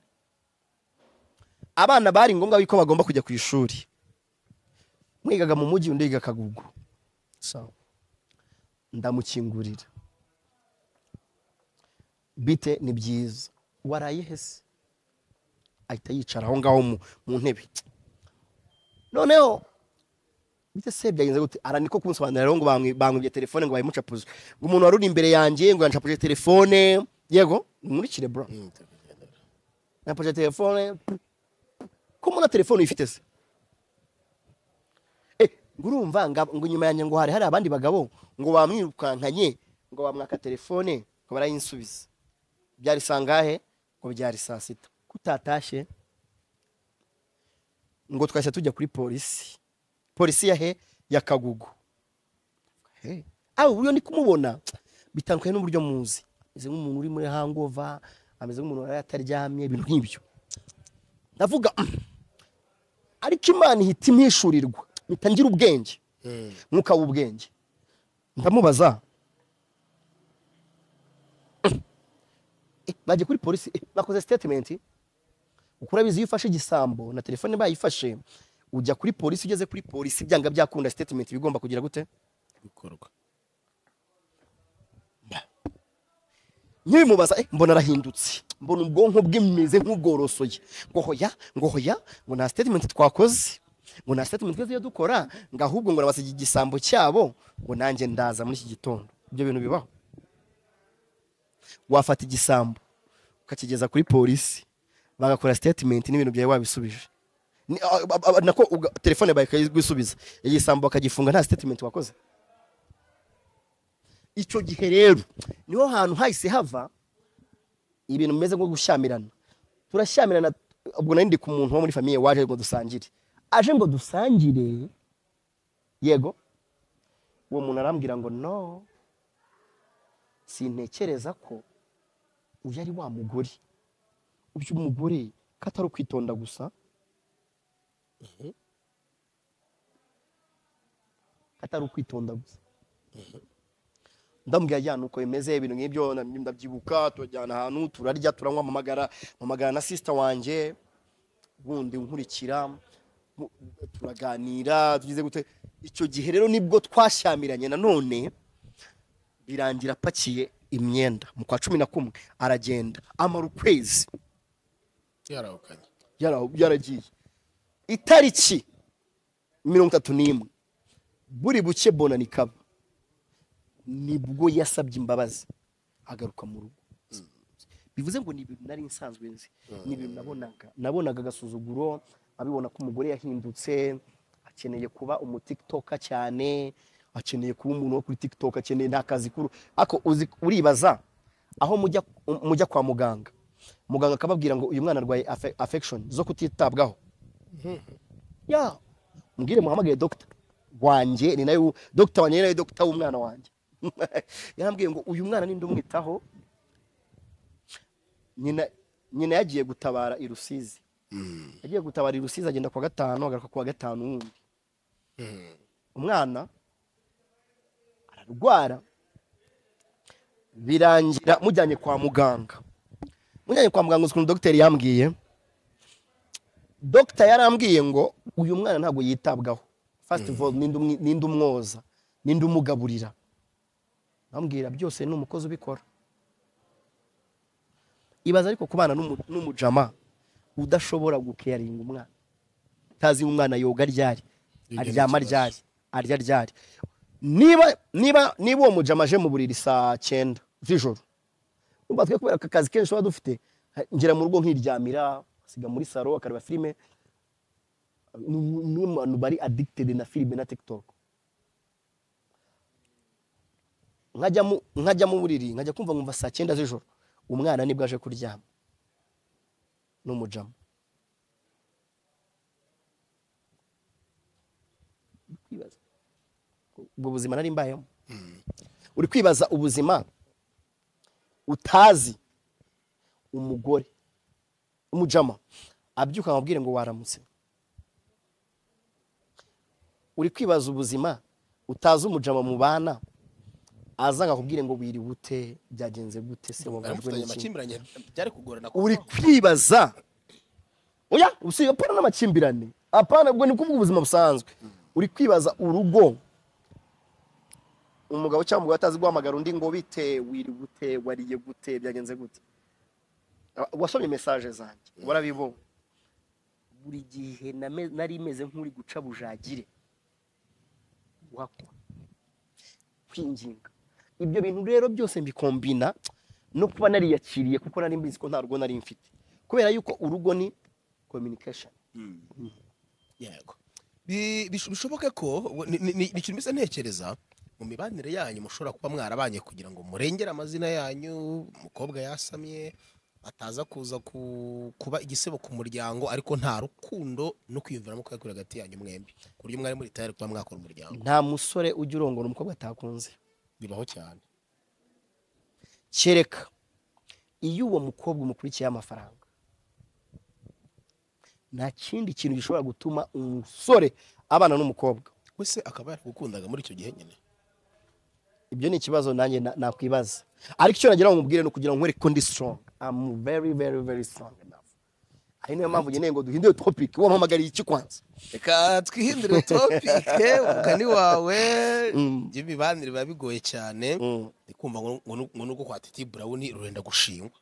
abana bari ngombwa yuko bagomba kujya ku ishuri mwigaga mu mujyi undi yiga kagugu sawa ndamukingurira bite ni byiza waraye hese ahita yicara aho ngaho mu- mu ntebe noneho bityo se byagenze gute ara niko kumusobanurira rero ngo bamwi- bamwibye telefone ngo bayimucapuze ngo umuntu wari uri imbere yanjye ngo yancapuje telefone yego nkurikire bro napuje telefone ko mbona telefone uyifite se Eh, ngo urumva nga- ngo inyuma yanjye ngo hari hari abandi bagabo ngo bamwirukankanye ngo bamwaka telefone ngo barayinsubiza byari saa ngahe ngo byari saa sita kutatashe ngo twahise tujya kuri polisi polisi ya he ya kagugu Hey. aho uburyo ndi kumubona bitandukanye n'uburyo muzi ameze nk'umuntu uri muri hangova ameze nk'umuntu wari ataryamye ibintu nk'ibyo ndavuga "Mm." ariko imana ihita impishurirwa mpita ngira ubwenge mwuka w'ubwenge ndamubaza "Mm. Eh, bagiye kuri polisi eh, bakoze statement kuko urabizi iyo ufashe igisambo na telefone bayifashe ujya kuri polisi ugeze kuri polisi byanga byakunda statement bigomba kugira gute gukorwa nkibimubaza eh, mbona arahindutse mbona ubwonko bw'imeze nk'ubworosoye ngo hoya ngo hoya ngo nta statement twakoze ngo nta statement twese iyo dukora ngo ahubwo ngo nabasiga igisambo cyabo ngo nanjye ndaza muri iki gitondo ibyo bintu bibaho wafata igisambo ukakigeza kuri polisi bagakora statement n'ibintu byawe wabisubije Ni- a- a- a- nako uga- telefone bakayigusubiza igisambo bakagifunga nta statement wakoze icyo gihe rero niho hantu hahise hava ibintu bimeze nko gushyamirana turashyamirana ubwo nari ndi ku muntu wo muri famiye waje ngo dusangire aje ngo dusangire yego uwo muntu arambwira ngo no sintekereza ko uyu ari wa mugore umugore ko atari ukwitonda gusa ko atari ukwitonda gusa ndambwira ajyana uko bimeze ibintu nk'ibyo na- ndabyibuka turajyana ahantu turarya turanywa mpamagara mpamagara na sisita wanjye ubundi nkurikira mu- turaganira tugize gute icyo gihe rero nibwo twashyamiranye nanone birangira apakiye imyenda mu kwa cumi na kumwe aragenda amara ukwezi yarahukanye yara- yaragiye itariki mirongo itatu n'imwe buri buke bonani kaba nibwo yasabye imbabazi agaruka mu rugo bivuze ngo ni ibintu nari nsanzwe nzi ni ibintu nabonaga nabonaga agasuzuguro abibona ko umugore yahindutse akeneye kuba umutiktoka cyane akeneye kuba umuntu wo kuri tiktok akeneye nta kazi kuru ariko uzi- uribaza aho mujya mujya kwa muganga muganga akababwira ngo uyu mwana arwaye afe- affection zo kutitabwaho ya mubwire muhamagaye dogita wanjye ni nayo dogita wanjye ni nayo dogita w'umwana wanjye yarambwiye ngo uyu mwana ninde umwitaho nyina nyina yagiye gutabara i rusizi yagiye gutabara i rusizi agenda kuwa gatanu agaruka kuwa gatanu wundi umwana ararwara birangira mujyanye kwa muganga mujyanye kwa muganga uzi ukuntu dogiteri yambwiye dogita yarambwiye ngo uyu mwana ntabwo yitabwaho fasiti foru ninde umwoza ninde umugaburira bambwira byose ni umukozi ubikora ibaza ariko kubana n'umu- n'umujama udashobora gukeyaringa umwana utazi ngo umwana yoga ryari aryama ryari arya ryari niba niba niba uwo mujama aje mu buriri saa cyenda z'ijoro ubu twe kubera aka kazi kenshi tuba dufite ngera mu rugo nkiryamira asiga muri saro akareba filime Ni- ni mu bantu bari addicted na filime na tiktok nkajya mu- nkajya mu buriri nkajya kumva nkumva saa cyenda z'ijoro umwana nibwo aje kuryama n'umujama Uri kwibaza ubwo buzima nari mbayemo uri kwibaza ubuzima utazi umugore umujama abyuka amabwire ngo waramutse uri kwibaza ubuzima utazi umujama mu bana aza akakubwire ngo wiriwe ute byagenze gute se wabajwe aramufitanye n'iki amakimbirane byari kugorana uri kwibaza oya usiye apana n'amakimbirane apana ubwo ni kuvuga ubuzima busanzwe uri kwibaza urugo umugabo cyangwa umugore atazi guhamagara undi ngo bite wiri gute wariye gute byagenze gute Aba- wasomye mesaje zanjye warabibonye buri gihe name- nari meze nk'uri guca bujagire wakwa kwinginga ibyo bintu rero byose mbikombina no kuba nariyakiriye kuko nari mbizi ko nta rugo nari mfite kubera yuko urugo ni communication yego Bi- bish- bishoboke ko we- ni- ni ni- ni ikintu mbese ntekereza mu mibanire yanyu mushobora kuba mwarabanye kugira ngo murengere amazina yanyu umukobwa yasamye ataza kuza ku- kuba igisebo ku muryango ariko nta rukundo no kwiyumviramo ko yakuri hagati yanyu mwembi ku buryo mwari muri tayari kuba mwakora umuryango nta musore ujya urongora umukobwa atakunze bibaho cyane kereka iyo uwo mukobwa umukurikiye amafaranga nta kindi kintu gishobora gutuma umusore abana n'umukobwa wese akaba yaragukundaga muri icyo gihe nyine ibyo ni ikibazo nanjye na- nakwibaza ariko icyo nagira ngo mubwire ni ukugira ngo nkwereke ko ndi strong I'm very very very strong enough ari niyo mpamvu nkeneye ngo duhindure topic uwo mpamagariye iki kwanza reka twihindure topike umugani wawe by'imibanire biba bigoye cyane Mm. ndikumva ngo ngo- ngo n'ubwo kwa titi burawuni rurenda gushingwa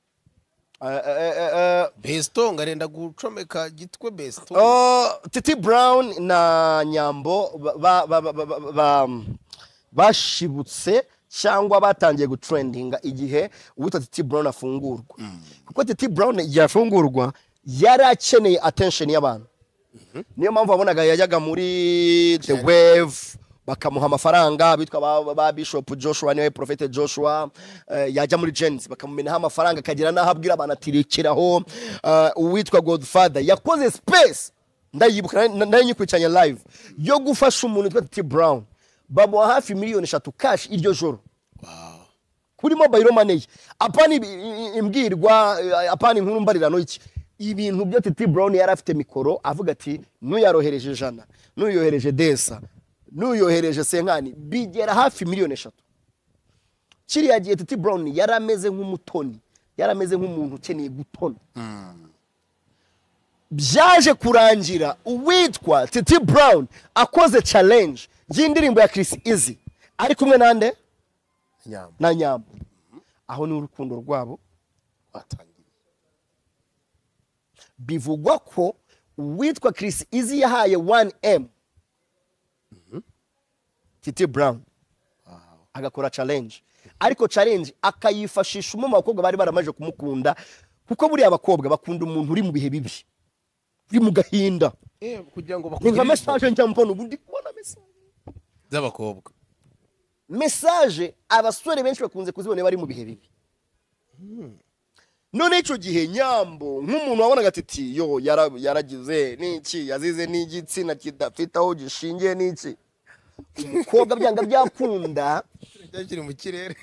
Eh, eh, eh, eh, besito ngarenda gucomeka gitwe besito Oh, Titi Brown na Nyambo ba- ba- ba- ba- ba- ba- bashibutse cyangwa batangiye gutrendinga igihe uwita Titi Brown afungurwa kuko Titi Brown yafungurwa yari akeneye attention y'abantu niyo mpamvu wabonaga yajyaga muri the wave bakamuha amafaranga bitwa ba, ba bishop joshua niwe profete joshua eh, yajya muri gens bakamumenaho amafaranga akagira n'aho abwira abantu ati rekeraho eh, uwitwa godfather yakoze space ndayibuka na- nari nyikurikiranye live yo gufasha umuntu witwa t brown bamuha hafi miliyoni eshatu kashi iryo joro kuri mobile money apana ibi- i- i- imbwirwa eh, apana inkuru mbarirano iki ibintu byo titi brown yari afite mikoro avuga ati n'uyarohereje ijana n'uyohereje desa n'uyohereje senkani bigera hafi miliyoni eshatu kiriya gihe titi brown yari ameze nk'umutoni yari ameze nk'umuntu ukeneye gutona byaje kurangira uwitwa titi brown akoze challenge y'indirimbo ya chris izi ari kumwe nande nyambo na nyambo aho ni urukundo rwabo watangiye bivugwa ko uwitwa Chris Izzy yahaye 1M Titi Brown agakora challenge ariko challenge akayifashisha umwe mu bakobwa bari baramaje kumukunda kuko buriya abakobwa bakunda umuntu uri mu bihe bibi uri mu gahinda Eh, kugira ngo ni nka bakugire ibikorwa message njya mbona ubu ndi kubona message by'abakobwa message abasore benshi bakunze kuzibona bari mu bihe bibi none icyo gihe nyambo nk'umuntu wabonaga titi yo yara- yaragize n'iki yazize n'igitsina kidafite aho gishingiye n'iki umukobwa byanga byakunda kiri mu kirere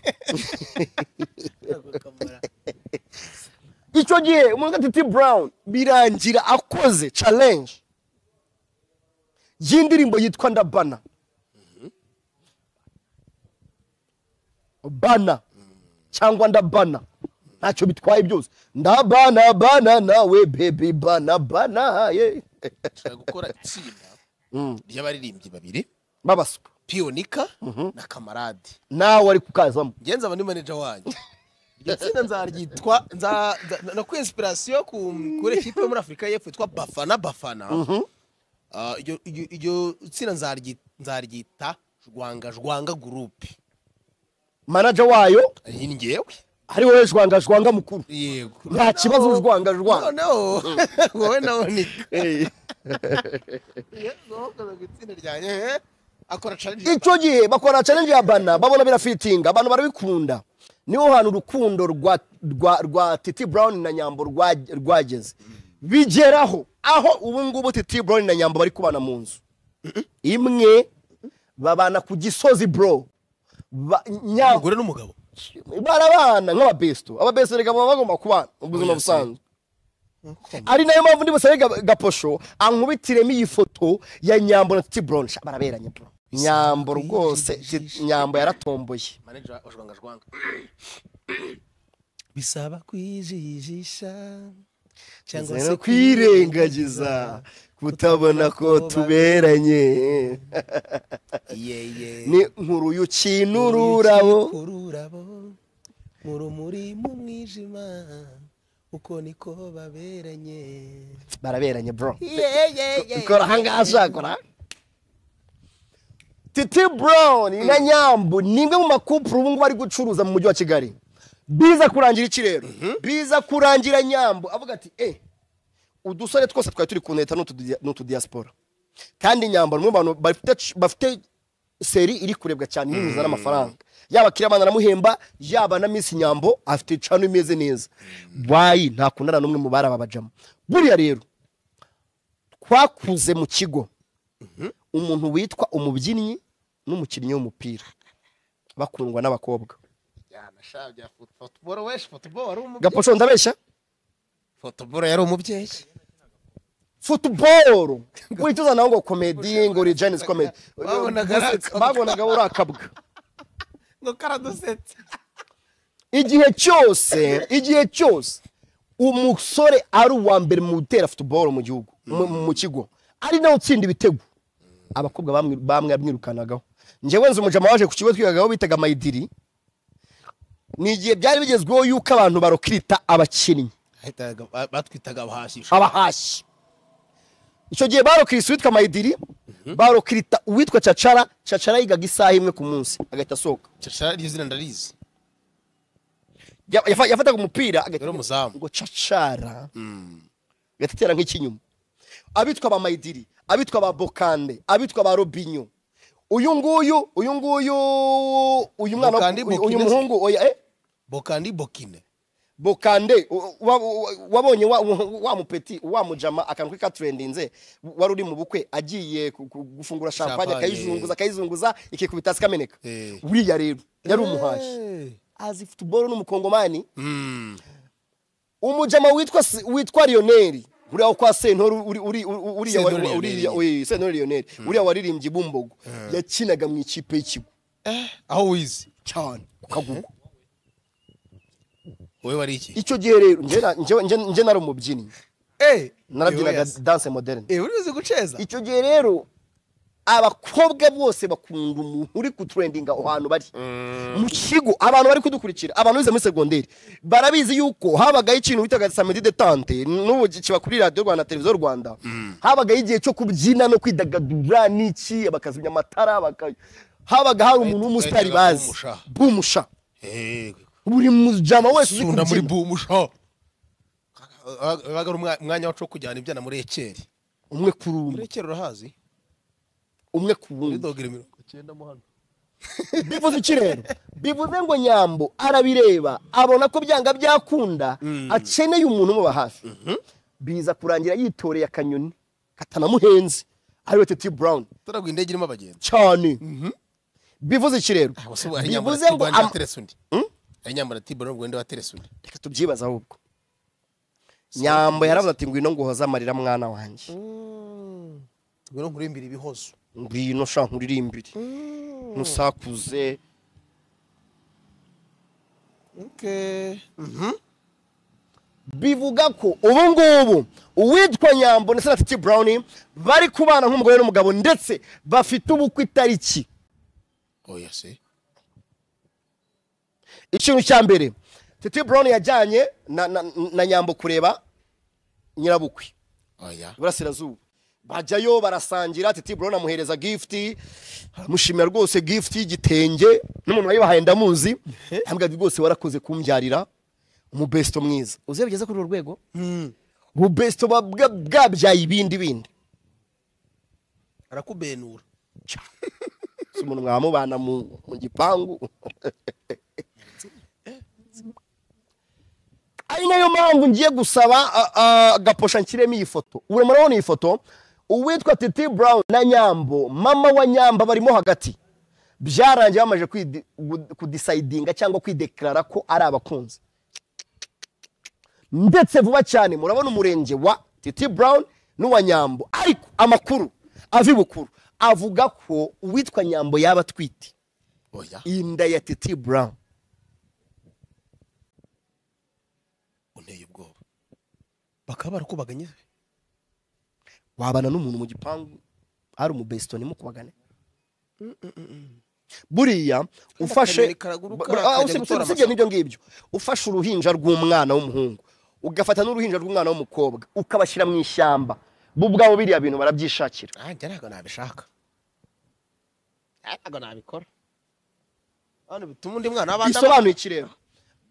icyo gihe umuntu witwa titi brown birangira akoze challenge y'indirimbo yitwa ndabana bana cyangwa ndabana ntacyo bitwaye byose ndabana bana nawe baby bana bana ye ashaka gukora itsinda ry'abaririmbyi babiri babaswa piyonika na kamarade nawe ari kukazamo ngenzi aba ni maneja wanyu iryo tsinda nzaryitwa nza- nza- na ku inspiration ku kuri ekipe yo muri afurika y'epfo yitwa bafana bafana Ah, iryo- iryo iryo tsinda nzaryi- nzaryita jwanga jwanga gurupe manaja wayo ni ngewe ari wowe jwanga jwanga mukuru yego Nta kibazo urwanga jwanga. noneho wowe nawe nika Eh. itsinda ryanjye eh, akora challenge icyo gihe bakora challenge ya bana babona birafitinga abantu barabikunda niho hantu urukundo rwa, rwa, rwa titi brown na nyambo rwa- rwageze bigeraho aho ubu ngubu titi brown na nyambo bari kubana mu nzu imwe babana ku gisozi bro Ba- Nyambo- umugore n'umugabo barabana nk'ababesto ababesto reka baba bagomba kubana mu buzima busanzwe ari nayo mpamvu ndibusabe Ga- gaposho ankubitiremo iyi foto ya nyambo na titi brown Sha, baraberanye bro nyambo rwose Ti- nyambo yaratomboye maneja wa jwanga jwanga bisaba kwijijisha cyangwa Zero kwirengagiza kutabona ko tuberanye yeye ni nkuruyu kintu ururabo kururabo mu rumuri mu mwijima uko niko baberanye baraberanye bro kora ahangaha kora titi brown na nyambu ni imwe mu makupuru ubu ngubu bari gucuruza mu mujyi wa kigali biza kurangira iki rero biza kurangira nyambu avuga ati eh udusore twose twari turi ku leta n'utu diaspora kandi nyambu ni umwe mu bantu bafite- bafite seri iri kurebwa cyane inyuza n'amafaranga yaba kirabana aramuhemba yaba na miss nyambo afite cano imeze neza wayi ntakundana n'umwe mu bari ababajamo buriya rero twakuze mu kigo umuntu witwa umubyinnyi n'umukinnyi w'umupira bakundwa n'abakobwa fotoboro weshi fotoboro wari umubyeyi gaposho ndabeshya fotoboro yari umubyeyi futuboro wihita uzana ngo komedi ngo regenesi komedi Babonaga ari akabwa. babonaga uri akabwa ngo karadusetse igihe cyose igihe cyose umusore ari uwa mbere mu gutera futuboro mu gihugu mu- mu kigo ari nawe utsinda ibitego abakobwa bamwe- bamwe yamwirukanagaho njyewe nzi umujama waje ku kigo twigagaho bitaga mayidiri ni igihe byari bigezweho yuko abantu barokirita abakinnyi Bahitaga- ba- batwitaga abahashyi abahashi icyo gihe barokirisa uwitwa mayidiri barokirita uwitwa cacara cacara yigaga isaha imwe ku munsi agahita asohoka cacara iryo zina ndarizi Ya- yafa- yafataga umupira agahita Yari umuzamu. ngo cacara agahita atera nk'ikinyuma abitwa ba mayidiri abitwa ba bokande abitwa ba robinyo uyu nguyu uyu nguyu uyu mwana Bokande, uyu- uyu Bokine se? muhungu oya eh bokandi bokine bokande u- wa- u- wabonye wa- wa wa mupeti wa mujama akantu kari katurendinze wari uri mu bukwe agiye ku- ku- gufungura champagne Champagne, akayizunguza akayizunguza ikikubita hasi ikameneka Eh. uriya rero yari umuhashi azi futuboro n'umukongomani umujama witwa S- witwa Lionel uriya wo kwa Sentore uri uri uri- uriya wa- Sentore uriya Lionel. oye, Sentore Lionel uriya waririmbye bumbogo yakinaga mu ikipe y'ikigo aho wize cyane ku kagugu wowe wari iki icyo gihe rero njye na- njye- njye- njye nari umubyinnyi narabyinaga Yes. danse moderne Eh, uri uzi guceza icyo gihe rero abakobwa bose bakunda umuntu uri kuturendinga aho hantu bari mu kigo abantu bari kudukurikira abantu bize muri segonderi barabizi yuko habagaho ikintu bitaga samedi detante n'ubu kiba kuri radiyo rwanda televiziyo rwanda habagaho igihe cyo kubyina no kwidagadura n'iki bakazimya amatara baka- habaga hari umuntu w'umusitari Bahitaga bazi bumusha. bumusha Eh, buri mujama wese uzi sunda muri kubyina bumusha wabaga ari umwa- umwanya wacu wo kujyana ibyana muri ekeri umwe kuri umwe muri ekeri urahazi umwe ku muri wundi dogere mirongo icyenda mo hano bivuze iki rero bivuze ngo nyambo arabireba abona ko byanga byakunda akeneye umuntu umuba hafi biza kurangira yitoreye akanyoni katanamuhenze ariwe teti burawuni turagwa indege irimo abagenzi cyane bivuze iki rero bivuze ngo ama- waterese undi ari nyambara tibura ubwo ndi waterese undi reka tubyibaze ahubwo nyambo yaravuze ati ngwino nguhoze amarira mwana wanjye ngwino nkurimbira ibihozo ngwino sha nkuririmbire ntusakuze bivuga ko ubu ngubu uwitwa nyambo ndetse na titi burawuni bari kubana nk'umugore n'umugabo ndetse bafite ubukwe itariki oya se ikintu cya mbere titi burawuni yajyanye na, na, na nyambo kureba nyirabukwe oya iburasirazuba bajyayo barasangira titi burawuni amuhereza gifuti aramushimira rwose gifuti y'igitenge n'umuntu wayibahaye ndamuzi ambwira ati rwose warakoze kumbyarira umubesito mwiza uzi bigeze kuri urwo rwego ububesito buba bwa- bwabyaye ibindi bindi arakubenura si umuntu mwamubana mu, mu gipangu ari nayo mpamvu ngiye gusaba a- a- agaposha nshyiremo iyi foto ubu murabona iyi foto uwitwa titi brown na nyambo mama wa nyamba barimo hagati byarangiye bamaze kwidi- gu- kudisayidinga cyangwa kwidekarara ko ari abakunzi ndetse vuba cyane murabona umurenge wa titi brown n'uwa nyambo ariko amakuru ava i bukuru avuga ko uwitwa nyambo yaba atwite oya inda ya titi brown unteye ubwoba bakaba barakubaganye wabana n'umuntu mu gipangu hari umubesito nimo kubagane buriya ufashe akanoni karaguruka, Bur- ah, kajya usibye- gutora usibye amasaka. n'ibyo ngibyo ufashe uruhinja rw'umwana w'umuhungu ugafata n'uruhinja rw'umwana w'umukobwa ukabashyira mu ishyamba bo ubwabo biriya bintu barabyishakira nanjye ntabwo nabishaka ntabwo nabikora none bituma undi mwana w'abandi bisobanuye iki rero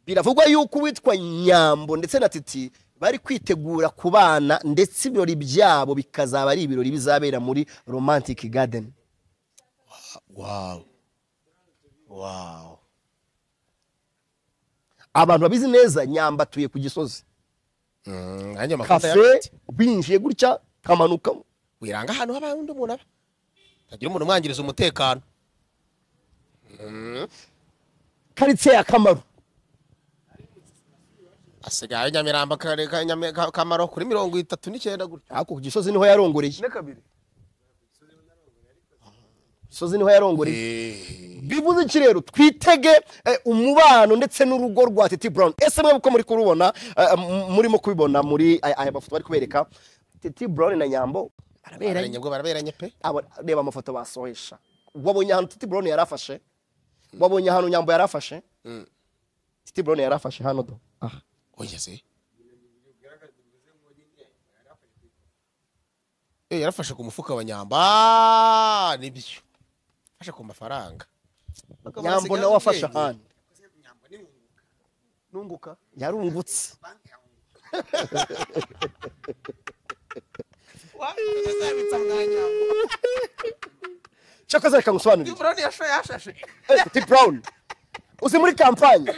biravugwa yuko uwitwa nyambo ndetse na titi bari kwitegura kubana ndetse ibirori byabo bikazaba ari ibirori bizabera muri romantic garden wawu wawu abantu babizi neza nyamba atuye ku gisozi nanjye amakosa kafe yarafite winjiye gutya kamanuka wiranga ahantu haba undi muntu aba tagira umuntu umwangiriza umutekano karitsiye ya kamaru asigaye nyamirambo akarere ka Nyame- ka- kamaro kuri mirongo itatu n'icyenda gutya ariko ku gisozi niho yarongoreye Ku gisozi niho yarongoreye bivuze iki rero twitege eh, umubano ndetse n'urugo rwa titi brown ese mwebwe uko muri kurubona eh, m- murimo kubibona muri aya aya mafoto bari kubereka titi brown na nyambo baraberanye barabiranye bwo baraberanye pe Aba- reba amafoto basohesha wabonye ahantu titi brown yari afashe wabonye ahantu nyambo yari afashe titi brown yari afashe hano do aha oya se Eh, yarafashe ku mufuka wa nyamba nibyo afashe ku mafaranga Bakaba nyambo basigaye nawe afashe ubwenge. ahandi nunguka yarungutse cyakoze reka ngusobanurire Eh, T Brown uzi muri kampani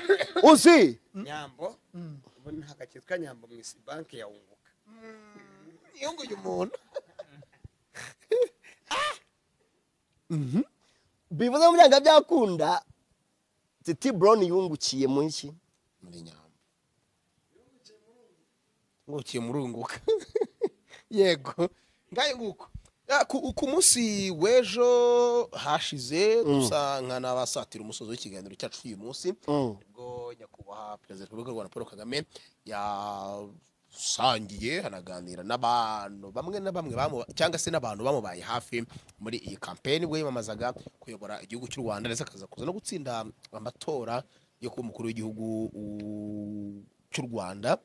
uzi nyambo ubu nta gakitwa nyambo mu isi banki ya wunguka yunguye umuntu bivuze mu byanga byakunda T Brown yungukiye mu iki muri nyamba ngukiye murunguka yego ngayo nguko Ah, ku, ku munsi w'ejo hashize dusanga n'abasatira umusozi w'ikiganiro cyacu cy'uyu munsi Mm. ubwo nyakubahwa perezida wa repubulika y'u rwanda paul kagame yasangiye anaganira n'abantu bamwe na bamwe bamu- cyangwa se n'abantu bamubaye hafi muri iyi kampeni ubwo yiyamamazaga kuyobora igihugu cy'u rwanda ndetse akaza kuza no gutsinda amatora yo kuba umukuru w'igihugu u- cy'u rwanda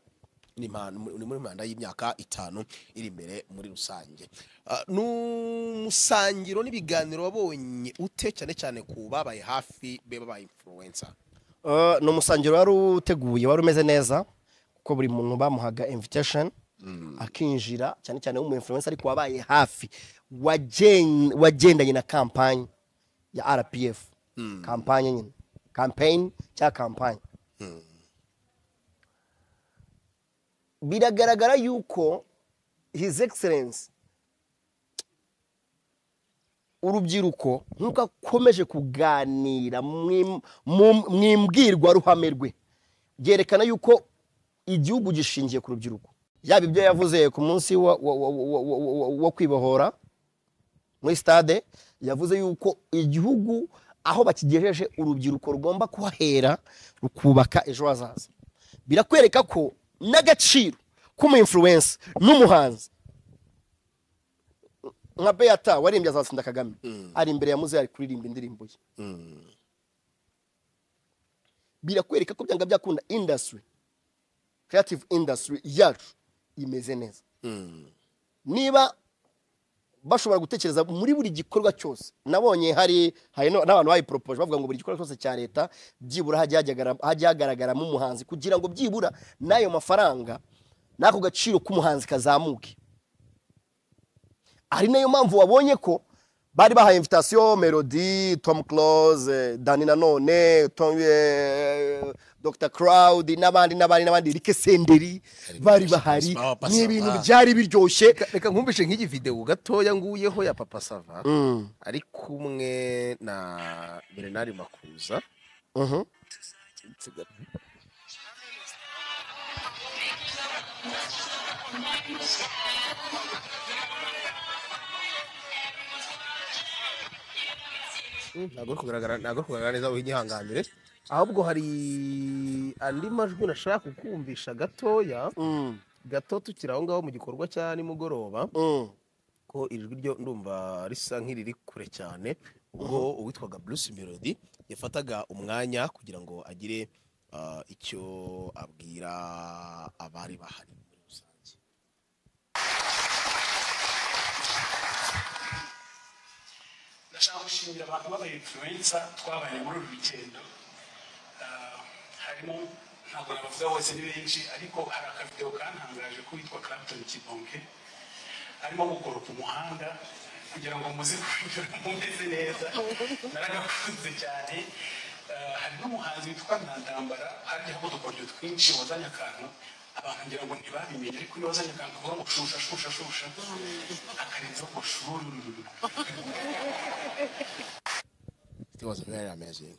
ni manda- ni muri manda y'imyaka itanu iri imbere muri rusange Ah, ni umusangiro n'ibiganiro wabonye ute cyane cyane ku babaye hafi be babaye influencer Eh, ni umusangiro wari uteguye wari umeze neza kuko buri muntu bamuhaga invitation akinjira cyane cyane w'umu influencer ariko wabaye hafi wagen- wagendanye na kampanye ya rpf kampanye nyine campaign cyangwa kampanye biragaragara yuko his excellence urubyiruko nk'uko akomeje kuganira mwim- mu- mu imbwirwaruhame rwe byerekana yuko igihugu gishingiye ku rubyiruko yaba ibyo yavuze ku munsi wa- wa- wa- wa- wa- wa- wa- wo kwibohora muri stade yavuze yuko igihugu aho bakigejeje urubyiruko rugomba kuhahera rukubaka ejo hazaza birakwereka ko n'agaciro k'umu influence n'umuhanzi nka beata warimbye azatsinda kagame ari imbere ya muzehe ari kuririmba indirimbo ye birakwereka ko byanga byakunda indasitiri creative indasitiri yacu imeze neza niba bashobora gutekereza muri buri gikorwa cyose nabonye hari hari no- n'abantu bayiporopoje bavuga ngo buri gikorwa cyose cya leta byibura hajye hagaragara- hajye hagaragaramo umuhanzi kugira ngo byibura n'ayo mafaranga n'ako gaciro k'umuhanzi kazamuke ari nayo mpamvu wabonye ko bari bahaye invitasiyo melody tom close dani nanone Tom- eh, dr crowd n'abandi n'abandi n'abandi rike senderi bari bahari Papa Sava. ni ibintu byari biryoshye reka nkumbishe nk'igi video gatoya nguyeho ya papa sava ari kumwe na bernard makuza Mhm. ntabwo ari kugaragara ntabwo ari kugaragara neza wigihanganire ahubwo hari andi majwi nashaka kukumvisha gatoya Mm, gato tukiri aho ngaho mu gikorwa cya nimugoroba mm. ko ijwi ryo ndumva risa nk'iriri kure cyane ubwo uwitwaga Bruce Melody yafataga umwanya kugira ngo agire ah, icyo abwira abari bahari muri rusange ndashaka gushimira abantu babaye influenza twabaye muri uru rugendo Ah, harimo ntabwo nabavuga bose ni benshi ariko hari akavideo kantangaje k'uwitwa clapton kibonke arimo gukoropa umuhanda kugira ngo muze kwinjira mumeze neza naragakunze cyane Ah, hari n'umuhanzi witwa ntandambara hajyaho udukoryo twinshi wazanye akantu abantu ngira ngo ntibabimenye ariko iyo wazanye akantu kavuga ngo shusha shusha shusha akarenzaho ngo shuru it was very amazing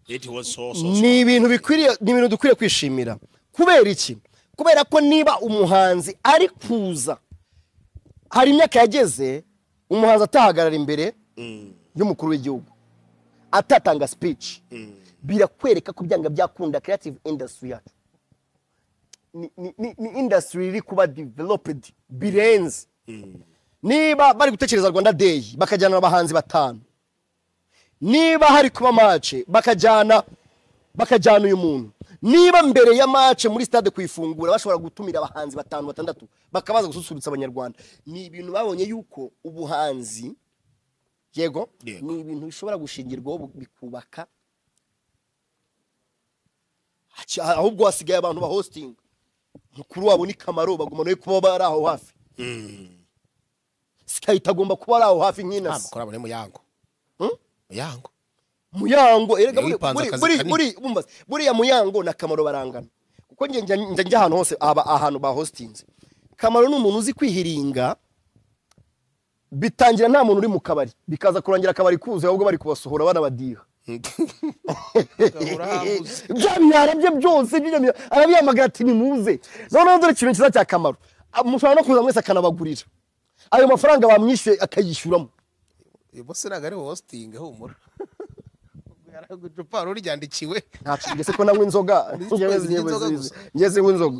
It was so, so, so. ni ibintu bikwiriye ni ibintu dukwiriye kwishimira kubera iki kubera ko niba umuhanzi ari kuza hari imyaka yageze umuhanzi atahagarara imbere y'umukuru w'igihugu atatanga speech birakwereka ko byanga byakunda creative industry yacu ni, ni, ni, ni industry iri kuba developed birenze niba bari gutekereza rwanda day bakajyana abahanzi batanu niba hari kuba mace bakajyana bakajyana uyu muntu niba mbere ya mace muri stade kuyifungura bashobora gutumira abahanzi batanu batandatu bakabaza gususurutsa abanyarwanda ni ibintu babonye yuko ubuhanzi yego Yego. ni ibintu bishobora gushingirwaho bu- bikubaka Haci- ahubwo hasigaye abantu ba hosting mukuru wabo ni kamaro bagomba no kuba bari aho hafi sikayita agomba kuba ari aho hafi nk'inasi mukora muri muyango Hmm? muyango muyango erega Niwe buri- wipanze buri- akazi buri- kanini. buri- bumva se, buriya muyango na kamaro barangana kuko njye njya njya- njya ahantu hose aba ahantu ba hostinze kamaro ni umuntu uzi kwihiringa bitangira nta muntu uri mu kabari bikaza kurangira akabari kuzuye ahubwo bari kubasohora banabadiha bya binyara bye byose bya binyara- arabihamagara ati nimuze noneho dore ikintu cyiza cya kamaro Ah, mushobora no kuza mwese akanabagurira ayo mafaranga bamwishyuye akayishyuramo uyu munsi ntabwo ari hositingi humura icupa ruryandikiwe ntacyo mbese ko nanywa inzoga njyewe inzoga gusa. zinywa inzoga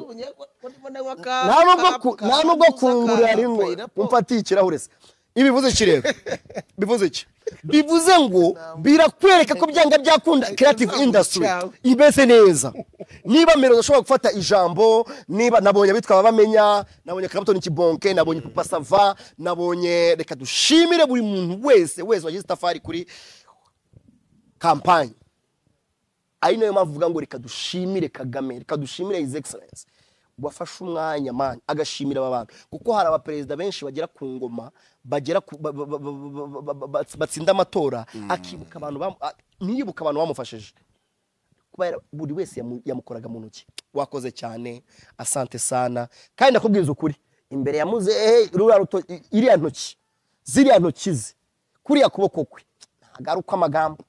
nta nubwo ku- nta nubwo kungurira rimwe umfatiye ikirahure se ibivuze iki rero bivuze iki bivuze ngo birakwereka ko byanga byakunda creative industry imeze neza niba mbere udashobora gufata ijambo niba nabonye abitwa ababamenya nabonye karabutoni kibonke nabonye papa sava nabonye reka dushimire buri muntu wese wese wagize itafari kuri kampani ari nayo mpamvu uvuga ngo reka dushimire kagame reka dushimire his excellence wafashe umwanya mani agashimira aba bantu kuko hari abaperezida benshi bagera ku ngoma bagera ku- ba- ba- ba- ba- ba- ba- ba- batsinda amatora akibuka abantu bam- a- ntiyibuka abantu bamufashije kubera buri wese yamu- yamukoraga mu ntoki wakoze cyane asante sana kandi nakubwiza ukuri imbere ya muzehe ruriya ruto- i- iriya ntoki ziriya ntoki ze kuriya kuboko kwe ntabwo ari uko amagambo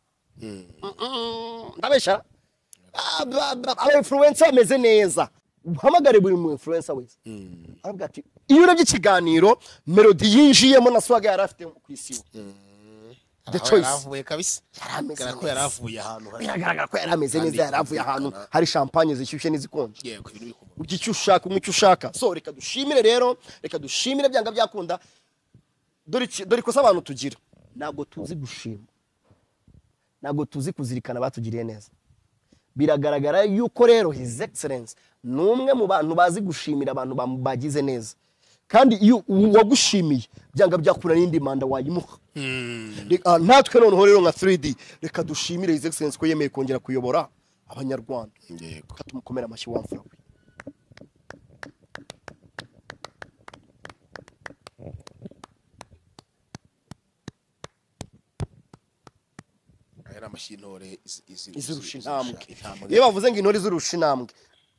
ndabeshya aba influencer bameze neza uhamagare buri mu influencer wese aravuga ati iyo urebye ikiganiro melody yinjiyemo na swaga yari afite ku isi the choice yaravuye kabisa Yari ameze bigaragara neza. ko yaravuye ahantu hari biragaragara ko yari ameze Kandi neza yari avuye ahantu yumvikana. hari champagne zishyushye n'izikonje yego ibintu biri ku murongo ujya icyo ushaka unywa icyo ushaka so reka dushimire rero reka dushimire byanga byakunda dore iki- dore ikosa abantu tugira ntabwo tuzi gushima ntabwo tuzi kuzirikana batugiriye neza biragaragara yuko rero his excellence ni umwe mu bantu bazi gushimira abantu bamu- bagize neza kandi iyo uwagushimiye byanga byakura n'indi manda wayimuha Reka- ah, natwe noneho rero nka 3d reka dushimire his excellence ko yemeye kongera kuyobora abanyarwanda yego reka tumukomere amashyi wamfura we aya ni amashyintore izi- izi- izirusha izi- intambwe intambwe. iyo bavuze ngo intore zirusha intambwe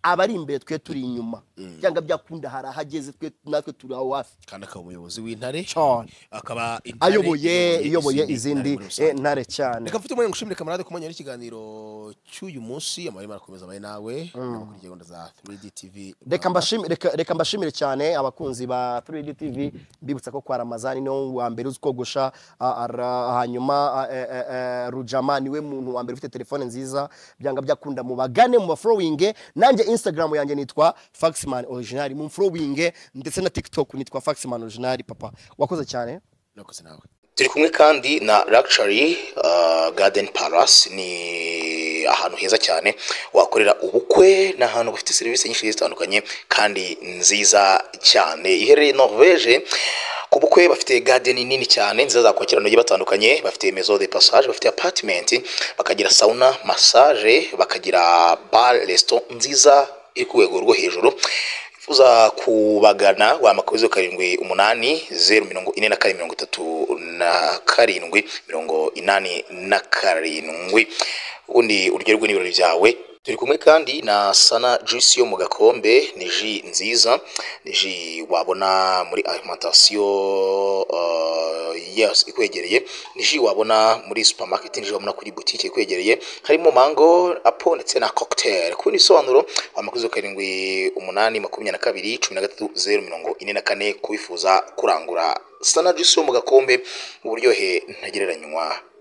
abari imbere twe turi inyuma byanga byakunda hari ahageze twe natwe turi aho hafi kandi akaba umuyobozi w'intare Cyane. akaba intare ayoboye iyoboye izindi ntare muri rusange. eh, ntare cyane reka mfite umwanya ngushimire kamarade ku mwanya w'ikiganiro cy'uyu munsi amahirwe arakomeza amahirwe nawe kuri gahunda za 3D TV reka mbashimi- reka- reka mbashimire cyane abakunzi ba 3D TV mbibutsa ko kwa Ramazani niwe wa mbere uzi kogosha a- ara- hanyuma a- e- e- e, Rujama niwe muntu wa mbere ufite telefone nziza byanga byakunda mu bagane mu bafollowing nanjye Instagram yanjye nitwa Faxman Original mu following ndetse na TikTok nitwa Faxman Original papa wakoze cyane nakoze nawe turi kumwe kandi na Luxury uh, Garden Palace ni ahantu heza cyane wakorera ubukwe ni ahantu bafite serivisi nyinshi zigiye zitandukanye kandi nziza cyane iherereye Norvege ku bukwe bafite garden nini cyane nziza zakwakira abantu bagiye batandukanye bafite maison de passage bafite apartment bakagira sauna massage bakagira bar resto nziza iri ku rwego rwo hejuru wifuza kubagana wamakuru zeru karindwi umunani zeru mirongo ine na kane mirongo itatu na karindwi mirongo inani na karindwi ubundi uryoherwe n'ibirori byawe turi kumwe kandi na sana juice yo mu gakombe ni ji nziza ni ji wabona muri alimantasiyo uh, yes, ikwegereye ni ji wabona muri supermarket ni ji wabona kuri butike ikwegereye harimo mango apo ndetse na cocktail ku bindi bisobanuro wamakuzo karindwi umunani makumyabiri na kabiri cumi na gatatu zeru mirongo ine na kane kubifuza kurangura sana juice yo mu gakombe uburyohe ntagereranywa